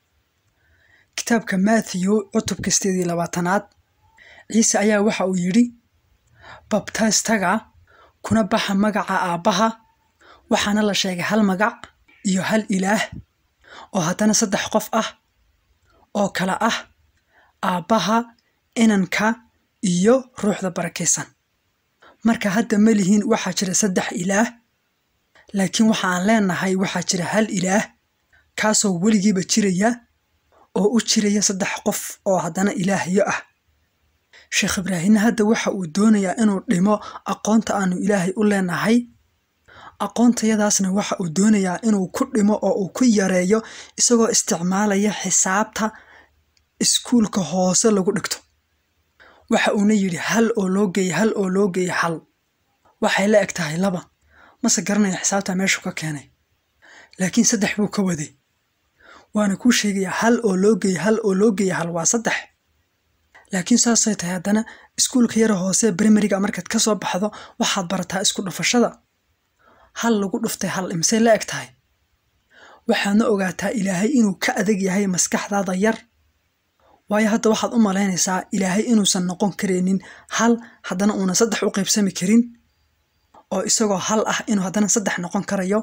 kitaabka matthew cutubka sideed iyo labaatanaad ciise ayaa waxa uu yidhi babtaystaga kuna baxa magaca aabbaha waxaana la sheegay hal magac iyo hal ilaah oo haddana saddex qof ah oo kale ah aabbaha inanka iyo ruuxda barakaysan marka hadda ma lihiin waxaa jira saddex ilaah laakiin waxa aan leenahay waxaa jira hal ilaah kaasoo weligiiba jiraya oo u jiraya saddex qof oo haddana ilaahyo ah sheekh ibraahimna hadda waxa uu doonayaa inuu dhimo aqoonta aanu ilaahay u leenahay aqoontayadaasna waxa uu doonayaa inuu ku dhimo oo uu ku yareeyo isagoo isticmaalaya xisaabta iskuulka hoose lagu dhigto waxa uuna yidhi hal oo loo geeyey hal oo loo geeyey hal waxay la eg tahay laba mase garanaya xisaabta meeshu ka keenay laakiin saddex buu ka waday waana kuu sheegayaa hal oo loo geeyey hal oo loo geeyey hal waa saddex laakiin saasay tahay haddana iskuulka yara hoose brimariga markaad ka soo baxdo waxaad barataa isku dhufashada hal lagu dhuftay hal imisay la eg tahay waxaadna ogaataa ilaahay inuu ka adag yahay maskaxdaada yar waayo hadda waxaad u malaynaysaa ilaahay inuusan noqon karaynin hal haddana uuna saddex u qaybsami karin oo isagoo hal ah inuu haddana saddex noqon karayo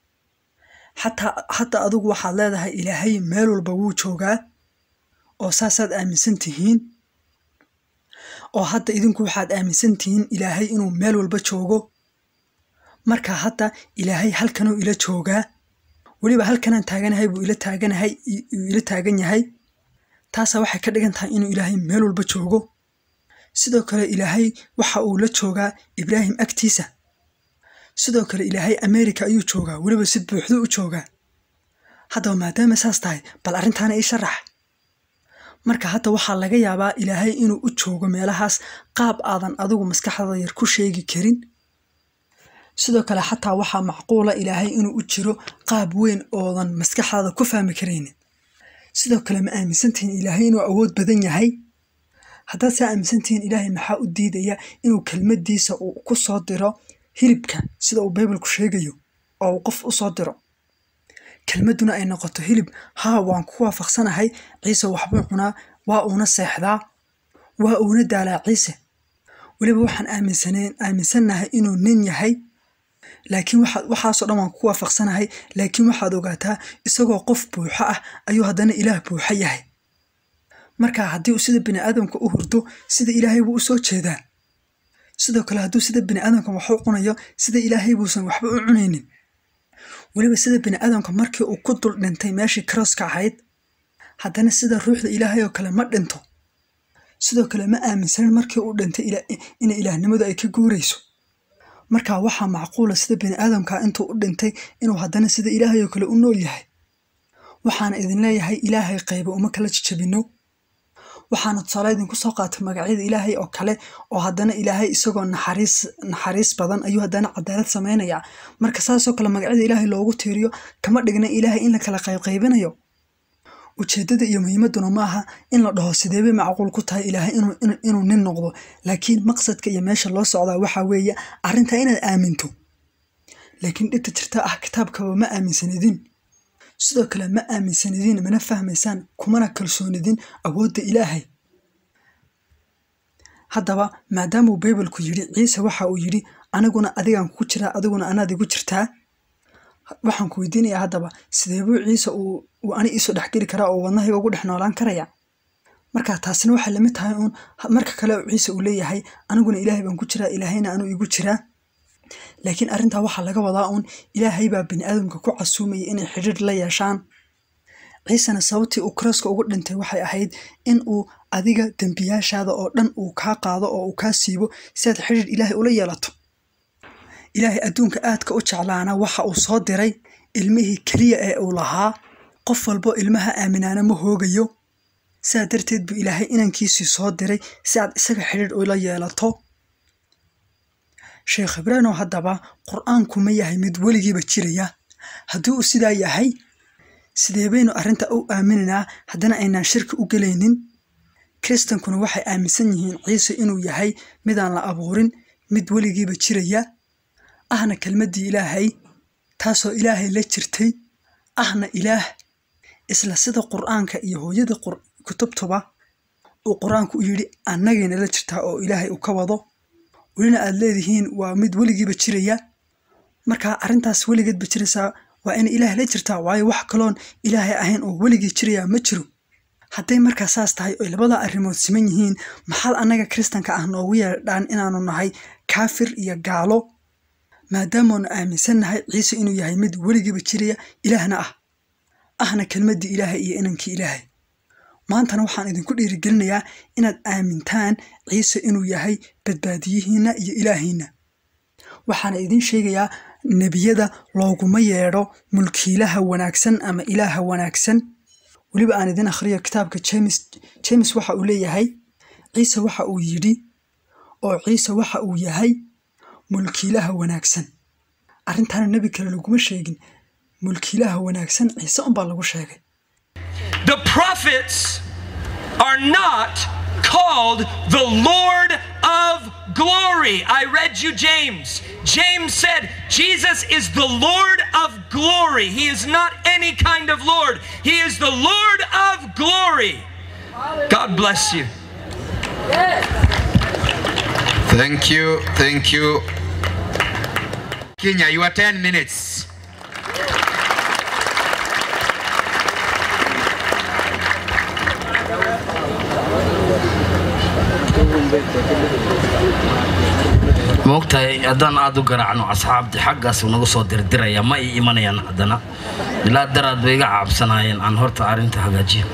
xataa hadda adigu waxaad leedahay ilaahay meel walba wuu joogaa oo saasaad aaminsan tihiin oo hadda idinku waxaad aaminsan tihiin ilaahay inuu meel walba joogo marka hadda ilaahay halkanuu ila joogaa weliba halkanaan taaganahay buu ila taaganahay uu ila taagan yahay taasaa waxay ka dhigan tahay inuu ilaahay meel walba joogo sidoo kale ilaahay waxa uu la joogaa ibraahim agtiisa sidoo kale ilaahay america ayuu joogaa weliba si buuxdo u joogaa haddaba maadaama saas tahay bal arrintaana ii sharax marka hadda waxaa laga yaabaa ilaahay inuu u joogo meelahaas qaab aadan adigu maskaxdada yar ku sheegi karin sidoo kale xataa waxaa macquula ilaahay inuu u jiro qaab weyn oodan maskaxdaada ku fahmi karaynin sidoo kale ma aaminsantihiin ilaahay inuu awood badan yahay haddaad saa aaminsantihiin ilaahay maxaa u diidaya inuu kelmaddiisa uu ku soo diro hilibka sida uu baybalku sheegayo oo uu qof u soo diro kelmadduna ay noqoto hilib haa waan ku waafaqsanahay ciise waxbuu cunaa waa uuna seexdaa waa uuna daalaa ciise weliba waxaan aaminsaneen aaminsannahay inuu nin yahay laakiin waxaad waxaasoo dhan waan ku waafaqsanahay laakiin waxaad ogaataa isagoo qof buuxo ah ayuu haddana ilaah buuxo yahay marka haddii uu sida bini aadamka u hurdo sida ilaahay buu u soo jeedaa sidoo kale hadduu sida bini aadamka wax u cunayo sida ilaahay buusan waxba u cunaynin weliba sida bini aadamka markii uu ku dul dhintay meeshii karooska ahayd haddana sida ruuxda ilaahay oo kale ma dhinto sidoo kale ma aaminsanin markii uu dhintay inay ilaahnimadu ay ka guurayso marka waxaa macquula sida bini aadamka intuu u dhintay inuu haddana sida ilaahay oo kale u nool yahay waxaana idin leeyahay ilaahay qayba uma kala jijabino waxaana tusaale idinku soo qaatay magacyada ilaahay oo kale oo haddana ilaahay isagoo naxariis naxariis badan ayuu haddana cadaalad samaynayaa marka saasoo kale magacyada ilaahay loogu tiiriyo kama dhigna ilaahay in la kala qaybqaybinayo ujeeddada iyo muhiimadduna ma aha in la dhaho sideebay macquul ku tahay ilaahay inuu nin noqdo laakiin maqsadka iyo meesha loo socdaa waxaa weeye arrintaa inaad aaminto laakiin dhibta jirta ah kitaabkaba ma aaminsanidin sidoo kale ma aaminsanidin mana fahmaysaan kumana kalsoonidin awoodda ilaahay haddaba maadaamuu baybalku yidhi ciise waxa uu yidhi aniguna adigaan kugu jiraa adiguna anaad igu jirtaa waxaan ku weydiinayaa haddaba sideebuu ciise uu ani iisoo dhexgeli karaa oo wadnahayga ugu dhex noolaan karaya marka taasina waxay lamid tahay uun marka kale ciise uu leeyahay aniguna ilaahay baan ku jiraa ilaahayna anuu igu jiraa laakiin arrintaa waxaa laga wadaa uun ilaahay baa bini aadamka ku casuumayay inay xidhiir la yeeshaan ciisena sababtii uu karooska ugu dhintay waxay ahayd in uu adiga dembiyaashaada oo dhan uu kaa qaado oo uu kaa siibo si aad xidhiir ilaahay ula yeelato ilaahay adduunka aadka u jeclaana waxa uu soo diray ilmihii keliya ee uu lahaa qof walbo ilmaha aaminaana ma hoogayo sidaa darteed buu ilaahay inankiisii soo diray si aad isaga xidhiir ula yeelato sheekh ibraanow haddaba qur-aanku ma yahay mid weligiiba jiraya haddii uu sidaa yahay sidee baynu arrinta u aaminaynaa haddana aynaan shirki u gelaynin kiristankuna waxay aaminsan yihiin ciise inuu yahay midaan la abuurin mid weligiiba jiraya ahna kelmaddii ilaahay taasoo ilaahay la jirtay ahna ilaah isla sida qur'aanka iyo hooyada kutubtuba uu qur-aanku u yidhi annagayna la jirtaa oo ilaahay uu ka wado welina aad leedihiin waa mid weligiiba jiraya markaa arrintaas weligeedba jiraysaa waa in ilaah la jirtaa waayo wax kaloon ilaahay ahayn oo weligii jiraya ma jiro hadday markaa saas tahay oy labada arrimood siman yihiin maxaad annaga kiristanka ah noogu yeedhaan inaanu nahay kaafir iyo gaalo maadaamaanu aaminsannahay ciise inuu yahay mid weligiiba jiraya ilaahna ah ahna kelmaddii ilaahay iyo inankii ilaahay maantana waxaan idinku dhiirigelinayaa inaad aamintaan ciise inuu yahay badbaadiyihiinna iyo ilaahiinna waxaana idiin sheegayaa nebiyada looguma yeedho mulkiilaha wanaagsan ama ilaaha wanaagsan weliba aan idin akhriyo kitaabka jemes jemes waxa uu leeyahay ciise waxa uu yidhi oo ciise waxa uu yahay mulkiilaha wanaagsan arrintaana nebi kale laguma sheegin mulkiilaha wanaagsan ciise unbaa lagu sheegay The prophets are not called the Lord of glory. I read you James. James said Jesus is the Lord of glory. He is not any kind of Lord, He is the Lord of glory. God bless you. Thank you, thank you. Kenya, you are 10 minutes. maogtahay haddaan aada u garaacno asxaabtii xaggaas nagu soo dirdiraya ma ii imanayaan haddana ilaa daraad bay iga caabsanaayeen aan horta arrinta hagaajiyo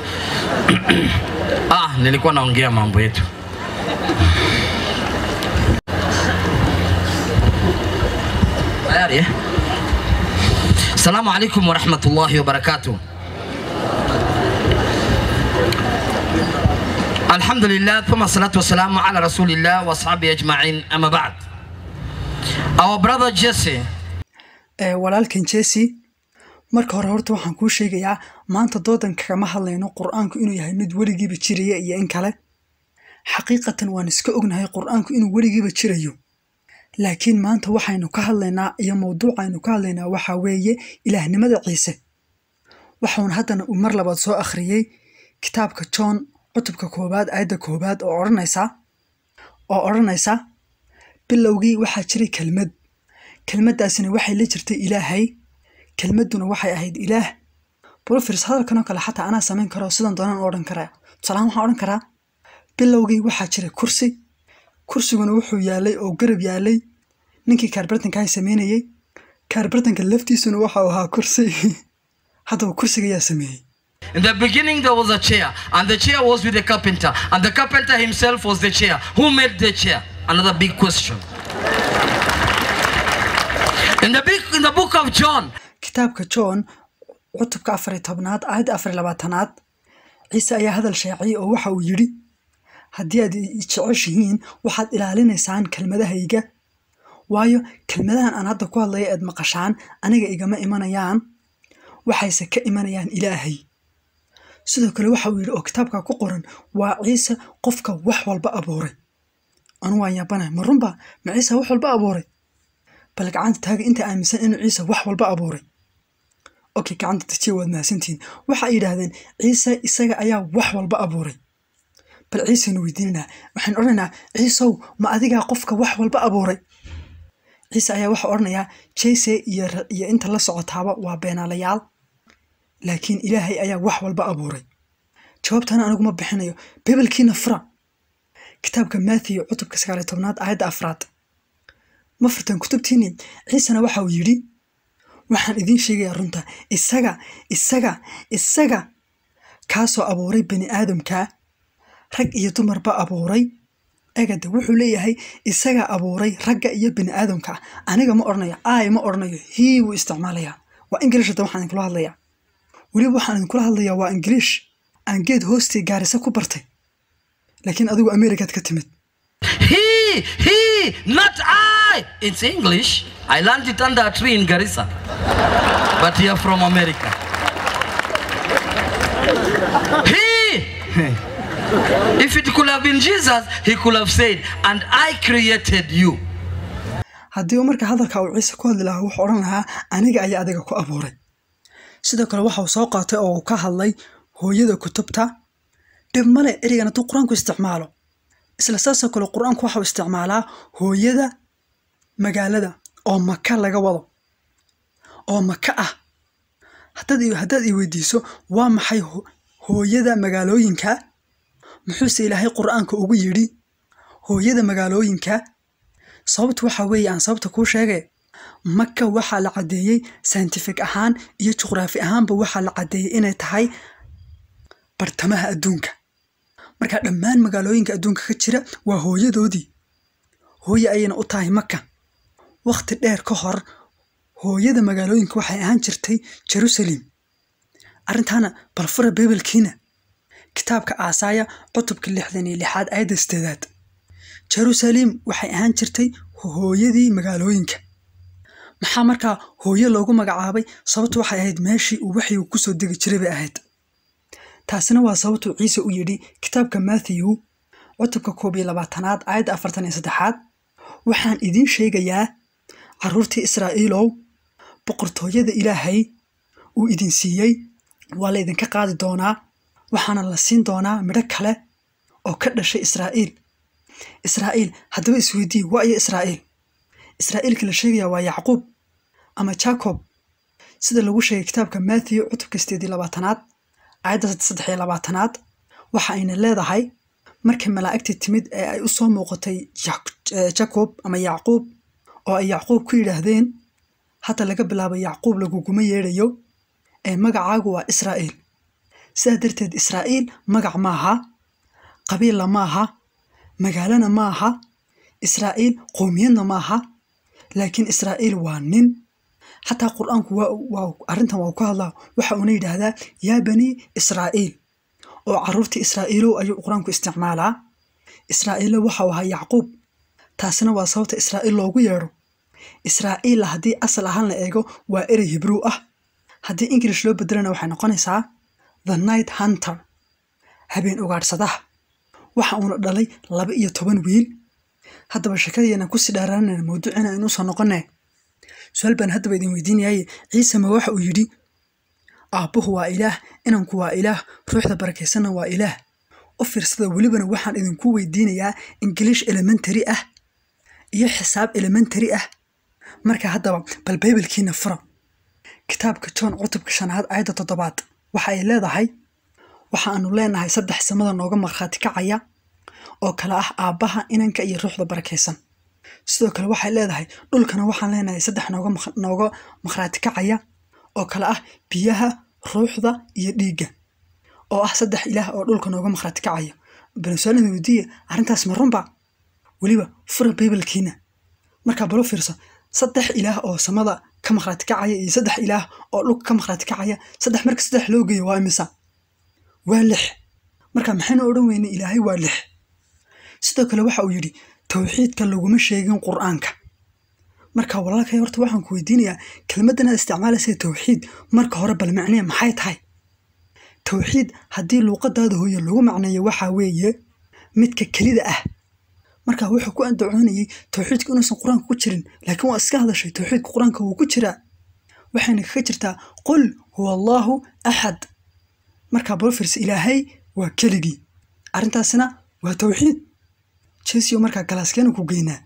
ah nilikuwa naongea mambo yetu tayari eh? السلام عليكم ورحمة الله وبركاته الحمد لله ثم الصلاة والسلام على رسول الله وأصحابه أجمعين أما بعد Our brother Jesse ee walaalkan jesse marka hore horta waxaan kuu sheegayaa maanta doodan kagama hadlayno qur-aanku inuu yahay mid weligiiba jiraya iyo in kale xaqiiqatan waan iska ognahay qur-aanku inuu weligiiba jirayo laakiin maanta waxaynu ka hadlaynaa iyo mawduucaynu ka hadlaynaa waxaa weeye ilaahnimada ciise waxuun haddana uu mar labaad soo akhriyey kitaabka john cutubka koowaad aayadda koowaad oo odhanaysa oo odhanaysa bilowgii waxaa jiray kelmad kelmaddaasina waxay la jirtay ilaahay kelmadduna waxay ahayd ilaah brofers hadalkanoo kale xataa anaa samayn karo sidan doonaan u odhan karaa tusaalahaan waxaan odhan karaa bilowgii waxaa jiray kursi kursiguna wuxuu yaalay oo garab yaalay ninkii kaarbartanka ay sameynayey kaarbartanka laftiisuna waxau ahaa kursi haddaba kursiga yaa sameeyey In the beginning there was a chair and the chair was with the carpenter and the carpenter himself was the chair. Who made the chair? Another big question. In the big in the book of John, kitaabka john cutubka afar iyo tobnaad aayadda afar iyo labaatanaad ciise ayaa hadal shaaciyey oo waxa uu yidhi haddii aad i jeceshihiin waxaad ilaalinaysaan kelmadahayga waayo kelmadahan aan hadda ku hadlaya eed maqashaan aniga igama imanayaan waxayse ka imanayaan ilaahay sidoo kale waxa uu yidhi oo kitaabka ku qoran waa ciise qofka wax walba abuuray anu waan yaabanahay ma runba ma ciise wax walba abuuray bal gacanta taaga inta aaminsan inuu ciise wax walba abuuray okay gacanta tajiya waad mahadsantihiin waxay yidhaahdeen ciise isaga ayaa wax walba abuuray bal ciisenu weydiinanaa waxaan odhanaynaa ciisow ma adigaa qofka wax walba abuuray ciise ayaa waxa odhanayaa jese iyo iyo inta la socotaaba waa beenaalayaal laakiin ilaahay ayaa wax walba abuuray jawaabtana aniguma bixinayo bibelkiina fura kitaabka matthew cutubka sagaaliyo tobnaad aayadda afraad ma furtaan kutubtiini ciisena waxa uu yidhi waxaan idiin sheegayaa runta isaga isaga isaga kaasoo abuuray bani aadamka rag iyo dumarba abuuray egade wuxuu leeyahay isaga abuuray ragga iyo bani aadamka aniga ma odhanayo ay ma odhanayo hii wuu isticmaalayaa waa ingilish hadda waxaan idinkula hadlayaa weliba waxaan idinkula hadlayaa waa ingiliish aan geed hoostii gaarisa ku bartay laakiin adigu amerikaad ka timid he, he, not Why? It's English. I learned it under a tree in Garissa. But you're from America. He, if it could have been Jesus, he could have said, And I created you. haddii uu marka hadalka uu ciise ku hadli lahaa wuxuu odhan lahaa aniga ayaa adiga ku abuuray sidoo kale waxa uu soo qaatay oo uu ka hadlay hooyada kutubta dhib male ereygan hadduu qur-aanku isticmaalo isla saasoo kale qur-aanku waxa uu isticmaalaa hooyada magaalada oo maka laga wado oo maka ah haddaad i- haddaad i weydiiso waa maxay ho- hooyada magaalooyinka muxuuse ilaahay qur-aanka ugu yidhi hooyada magaalooyinka sababtu waxa weeye aan sababta kuu sheegay maka waxaa la caddeeyey scientific ahaan iyo juqraafi ahaanba waxaa la caddeeyey inay tahay bartamaha adduunka marka dhammaan magaalooyinka adduunka ka jira waa hooyadoodii hooye ayayna u tahay maka wakhti dheer ka hor hooyada magaalooyinka waxay ahaan jirtay jerusalem arrintaana bal fura bibalkiina kitaabka aasaaya cutubka lixdan iyo lixaad aayadda sideedaad jerusalem waxay ahaan jirtay hooyadii magaalooyinka maxaa markaa hooyo loogu magacaabay sababtu waxay ahayd meeshii uu waxyigu kusoo degi jiray bay ahayd taasina waa sababtuu ciise u yidhi kitaabka matthew cutubka koob iyo labaatanaad aayadda afartan iyo saddexaad waxaan idiin sheegayaa carruurtii israa'iilow boqortooyada ilaahay uu idin siiyey waa la idinka qaadi doonaa waxaana la siin doonaa midho kale oo ka dhashay israa'iil israa'iil haddaba isweydii waa iyo israa'iil israa'iilka la sheegayaa waa yacquub ama jacob sida lagu sheegay kitaabka matthew cutubka sideed iyo labaatanaad aayadda saddex iyo labaatanaad waxa ayna leedahay markay malaa'igtii timid ee ay u soo muuqatay Jak- eh, jacob ama yacquub oo ay yacquub ku yidhaahdeen hadda laga bilaabo yacquub laguguma yeedhayo ee magacaagu waa israa'iil sidaa darteed israa'iil magac maaha qabiilla maaha magaalana maaha israa'iil qowmiyadna maaha laakiin israa'iil waa nin xataa qur-aanku waa waa arrintan waa ku hadlaa waxa uuna yidhaahdaa yaa bani israa'iil oo carruurtii israa'iilow ayuu qur-aanku isticmaalaa israa'iilo waxa uu ahaa yacquub taasina waa sababta israa'iil loogu yeedho israa'iilla haddii asal ahaan la eego waa erey hibruw ah haddii ingilish loo bedelana waxay noqonaysaa the night hunter habeen ugaadhsadaha waxa uuna dhalay laba iyo toban wiil haddaba sheekadeena kusii dhaaraanana mawduucina aynu usoo noqonay su-aal baan haddaba idin weydiinayaye ciise ma waxa uu yidhi aabbuhu waa ilaah inanku waa ilaah ruuxda barakaysanna waa ilaah u fiirsada welibana waxaan idinku weydiinayaa ingilish elementary ah iyo xisaab elementary ah marka haddaba bal baybalkiina fura kitaabka john cutubka shanaad aayadda toddobaad waxa ay leedahay waxaanu leenahay saddex samada nooga markhaati kacaya oo kale ah aabbaha inanka iyo ruuxda barakaysan sidoo kale waxay leedahay dhulkana waxaan leenahay saddex nooga mak- nooga makhraati kacaya oo kale ah biyaha ruuxda iyo dhiigga oo ah saddex ilaah oo dhulka nooga makhraati kacaya benusalida weydiiya arrintaas ma runba weliba fura baybalkiina markaa balo fiirso saddex ilaah oo samada ka makhraati kacaya iyo saddex ilaah oo dhulka ka makhraati kacaya saddex marka saddex loo geeyo waa imisa waa lix marka maxaynu odhan weynay ilaahay waa lix sidoo kale waxa uu yidhi towxiidka laguma sheegin qur-aanka marka walaalkay horta waxaan ku weydiinayaa kelmaddan aad isticmaalaysa towxiid marka hore bal macnee maxay tahay towxiid haddii luuqadaada hooye lagu macneeyo waxaa weeye midka kelida ah marka wuxuu ku andacoonayey towxiidka inuusan qur-aanka ku jirin laakiin waa iska hadashay towxiidka qur-aanka wuu ku jiraa waxayna kaga jirtaa qul huwa allaahu axad markaa bolfirs ilaahay waa keligii arrintaasina waa towxiid jesio markaa galaaskeena ku geynaa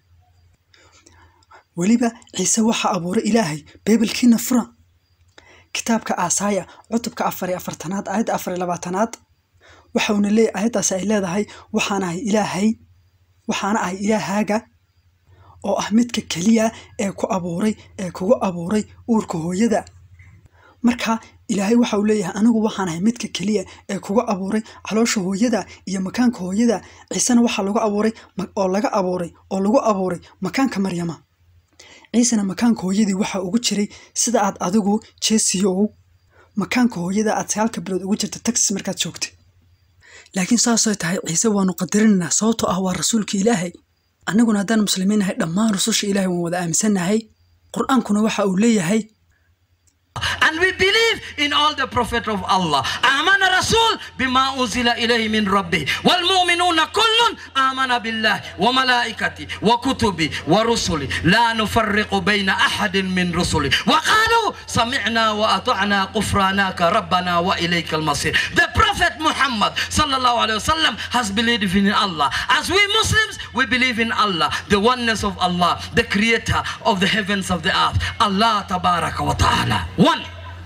weliba ciise waxaa abuuray ilaahay baybalkiina fura kitaabka aasaaya cutubka afar iyo afartanaad aayadda afar iyo labaatanaad waxauna leey aayaddaasi ay leedahay waxaan ahay ilaahay waxaana ahay ilaahaaga oo ah midka keliya ee ku abuuray ee kugu abuuray uurka hooyada marka ilaahay waxa uu leeyahay anigu waxaan ahay midka keliya ee kuga abuuray caloosha hooyada iyo makaanka hooyada ciisena waxaa lagu abuuray ma- oo laga abuuray oo lagu abuuray makaanka maryama ciisena makaanka hooyadii waxaa ugu jiray sida aad adigu jeesiyow makaanka hooyada aad sagaalka bilood ugu jirta taxis markaad joogtay laakiin saasay tahay ciise waanu qadarinaynaa sababtoo ah waa rasuulka ilaahay annaguna haddaan muslimiin nahay dhammaan rususha ilaahay waan wada aaminsannahay qur-aankuna waxa uu leeyahay And we believe in all the prophet of Allah. آمن رسول بما أنزل إليه من ربه والمؤمنون كل آمن بالله وملائكته وكتبه ورسله لا نفرق بين أحد من رسله وقالوا سمعنا وأطعنا غفرانك ربنا وإليك المصير The Prophet Muhammad sallallahu alaihi wasallam has believed in Allah. As we Muslims, we believe in Allah, the oneness of Allah, the creator of the heavens of the earth. Allah tabaraka wa ta'ala. One.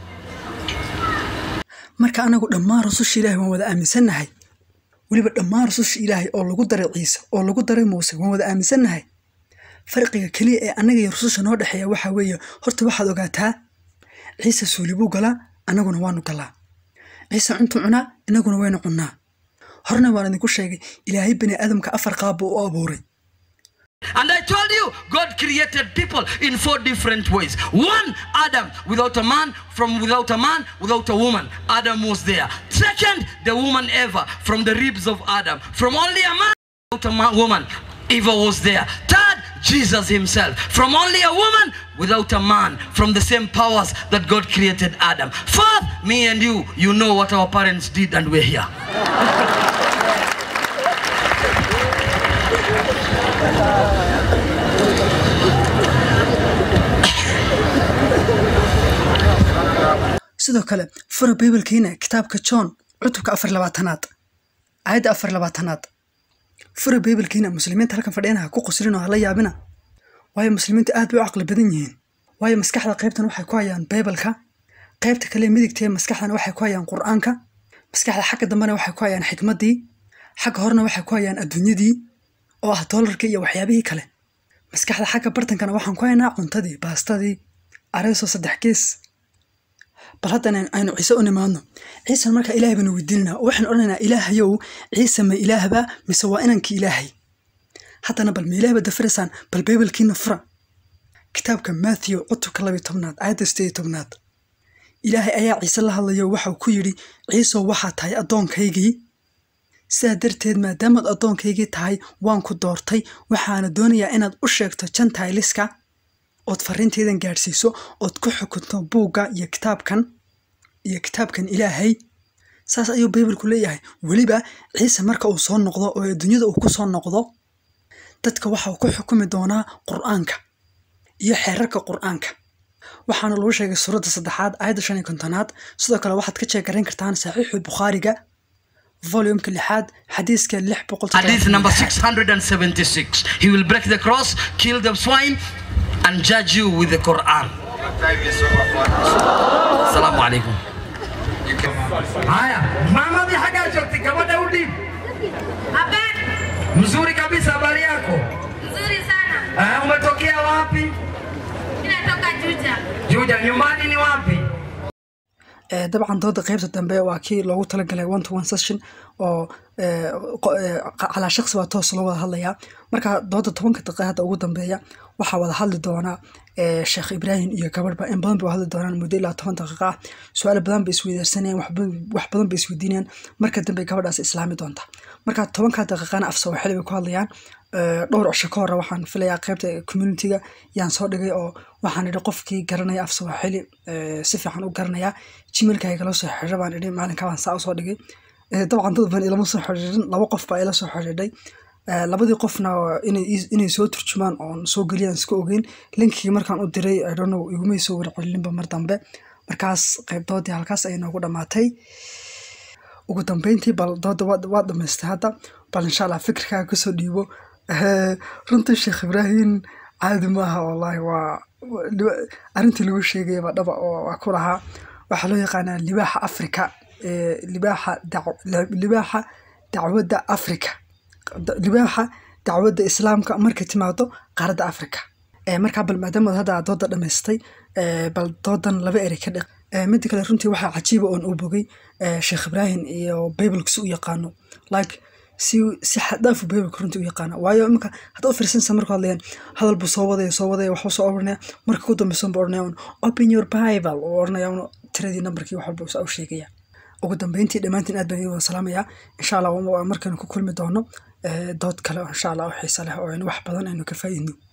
marka anagu dhammaan rususha ilaahay waan wada aaminsannahay weliba dhammaan rususha ilaahay oo lagu daray ciise oo lagu daray muuse waan wada aaminsannahay farqiga keliya ee annaga iyo rususha noo dhexeeya waxaa weeye horta waxaad ogaataa ciise suuli buu galaa annaguna waanu galaa ciise cuntu cunaa innaguna waynu cunnaa horna waan idinku sheegay ilaahay bani aadamka afar qaab buu u abuuray And I told you, God created people in four different ways. One, Adam, without a man, from without a man, without a woman. Adam was there. Second, the woman Eva, from the ribs of Adam. From only a man, without a man, woman, Eva was there. Third, Jesus himself. From only a woman, without a man. From the same powers that God created Adam. Fourth, me and you, you know what our parents did and we're here. sidoo kale fura bibalkiina kitaabka john cutubka afar labaatanaad aayadda afar labaatanaad fura bibalkiina muslimiinta halkan fadhiyana ha ku qusrin oo hala yaabina waayo muslimiintu aad bay u caqli badan yihiin waayo maskaxda qaybtan waxay ku hayaan bibalka qaybta kale midigta ee maskaxdana waxay ku hayaan qur-aanka maskaxda xagga dambena waxay ku hayaan xikmaddii xagga horena waxay ku hayaan adduunyadii oo ah doolarkii iyo waxyaabihii kale maskaxda xagga bartankana waxaan ku haynaa cuntadii baastadii areeso saddex gees bal haddana aynu ciise u nimaadno ciisan markaa ilaahay baanu weydiinanaa oo waxaan odhanaynaa ilaahayow ciise ma ilaahba mise waa inankii ilaahay haddana bal ma ilaahba dafiraysaan bal baybalkiina fura kitaabka matthew cutubka labiyo tobnaad aayadda sideed iyo tobnaad ilaahay ayaa ciise la hadlayo waxau ku yidhi ciisow waxaa tahay addoonkaygii sidaa darteed maadaamaad addoonkaygii tahay waan ku doortay waxaana doonayaa inaad u sheegto jantayliska ood fariinteydan gaadhsiiso ood ku xukunto buugga iyo kitaabkan iyo kitaabkan ilaahay saas ayuu baybalku leeyahay weliba ciise marka uu soo noqdo oo adduunyada uu ku soo noqdo dadka waxa uu ku xukumi doonaa qur'aanka iyo xeerarka qur'aanka waxaana lagu sheegay suuradda saddexaad aayadda shan iyo kontonaad sidoo kale waxaad ka jeegarayn kartaan saxiixu bukhaariga volumka lixaad xadiiska lix boqol Hadith number 676. He will break the cross, kill the swine, and judge you with the Quran. Time is over for us. Assalamu alaikum. You can Haya, mama bi haga jokti gabadha udhi. Habari Mzuri kabisa habari yako. nzuri sana. Ah, umetokea wapi? Mimi natoka Juja. Juja, nyumbani ni wapi? Eh, dabcan dooda qaybta dambe waa kii loogu talagalay one to one session oo eh, qo- eh, calaa shaqsi baa toos loo wada hadlayaa marka dooda tobanka daqiiqa hadda ugu dambeeya waxaa wada hadli doona eh, sheekh ibraahim iyo gabadhba in badan bay hadli doonaan muddo ilaa toban daqiiqa ah su-aalo badan bay isweydaarsanayaan wax badan- wax badan bay isweydiinayaan marka dambe gabadhaas islaami doonta marka tobanka daqiiqana af sawaaxili bay ku hadlayaan Eh, dhowr cisho ka hore waxaan filayaa qaybta communitiga yaan soo dhigay oo waxaan idhi qofkii garanaya af sawaaxili eh, si fiican u garanaya gmailka igala soo xiriira baan idhi maalinka baan saa usoo dhigay Eh, dabcan dad badan ilama soo xiriirin laba qof baa ila soo xiriirdhay Eh, labadii qofna inay ii- inay soo turjumaan oon soo geliyaan iska ogeyn linkigii markaan u diray I don't know igumay soo warcelinba mar dambe markaas qaybdoodii halkaas ay noogu dhammaatay ugu dambeyntii bal dooda waa waa dhamaystay hadda bal insha allah fikirkaaga kasoo dhiibo Eh, runtii sheekh ibraahim caadi maaha wallaahi waa waa- liba- arrintii lagu sheegay baa dhaba oo waa ku lahaa waxaa loo yaqaanaa libaaxa afrika eh, libaaxa dac- libaaxa dacwadda afrika Da- libaaxa dacwadda islaamka markay timaado qaaradda afrika Eh, markaa bal maadaama hadda aad dooda dhamaystay eh, bal doodan laba erey ka dhiq Eh, midda kale runtii waxaa cajiiba oon u bogay eh, sheekh ibraahim iyo bibleka si u yaqaano like si si xaddaafu bibleka runtii u yaqaana waayo iminka hadda u fiirsanaysa markuu hadlayaan hadal buu soo wadaya soo wadaya waxbuu soo oranaya marka ku dambeysan buu oranaya un open your bible uu oranaya un tiradii nambarkii wax walba saa u sheegaya ugu dambeyntii dhammaantiin aad baan idin wada salaamayaa insha allah waa markaynu ku kulmi doono dood kale oo insha allah u xiiso leh oo aynu wax badan aynu ka faa'iidno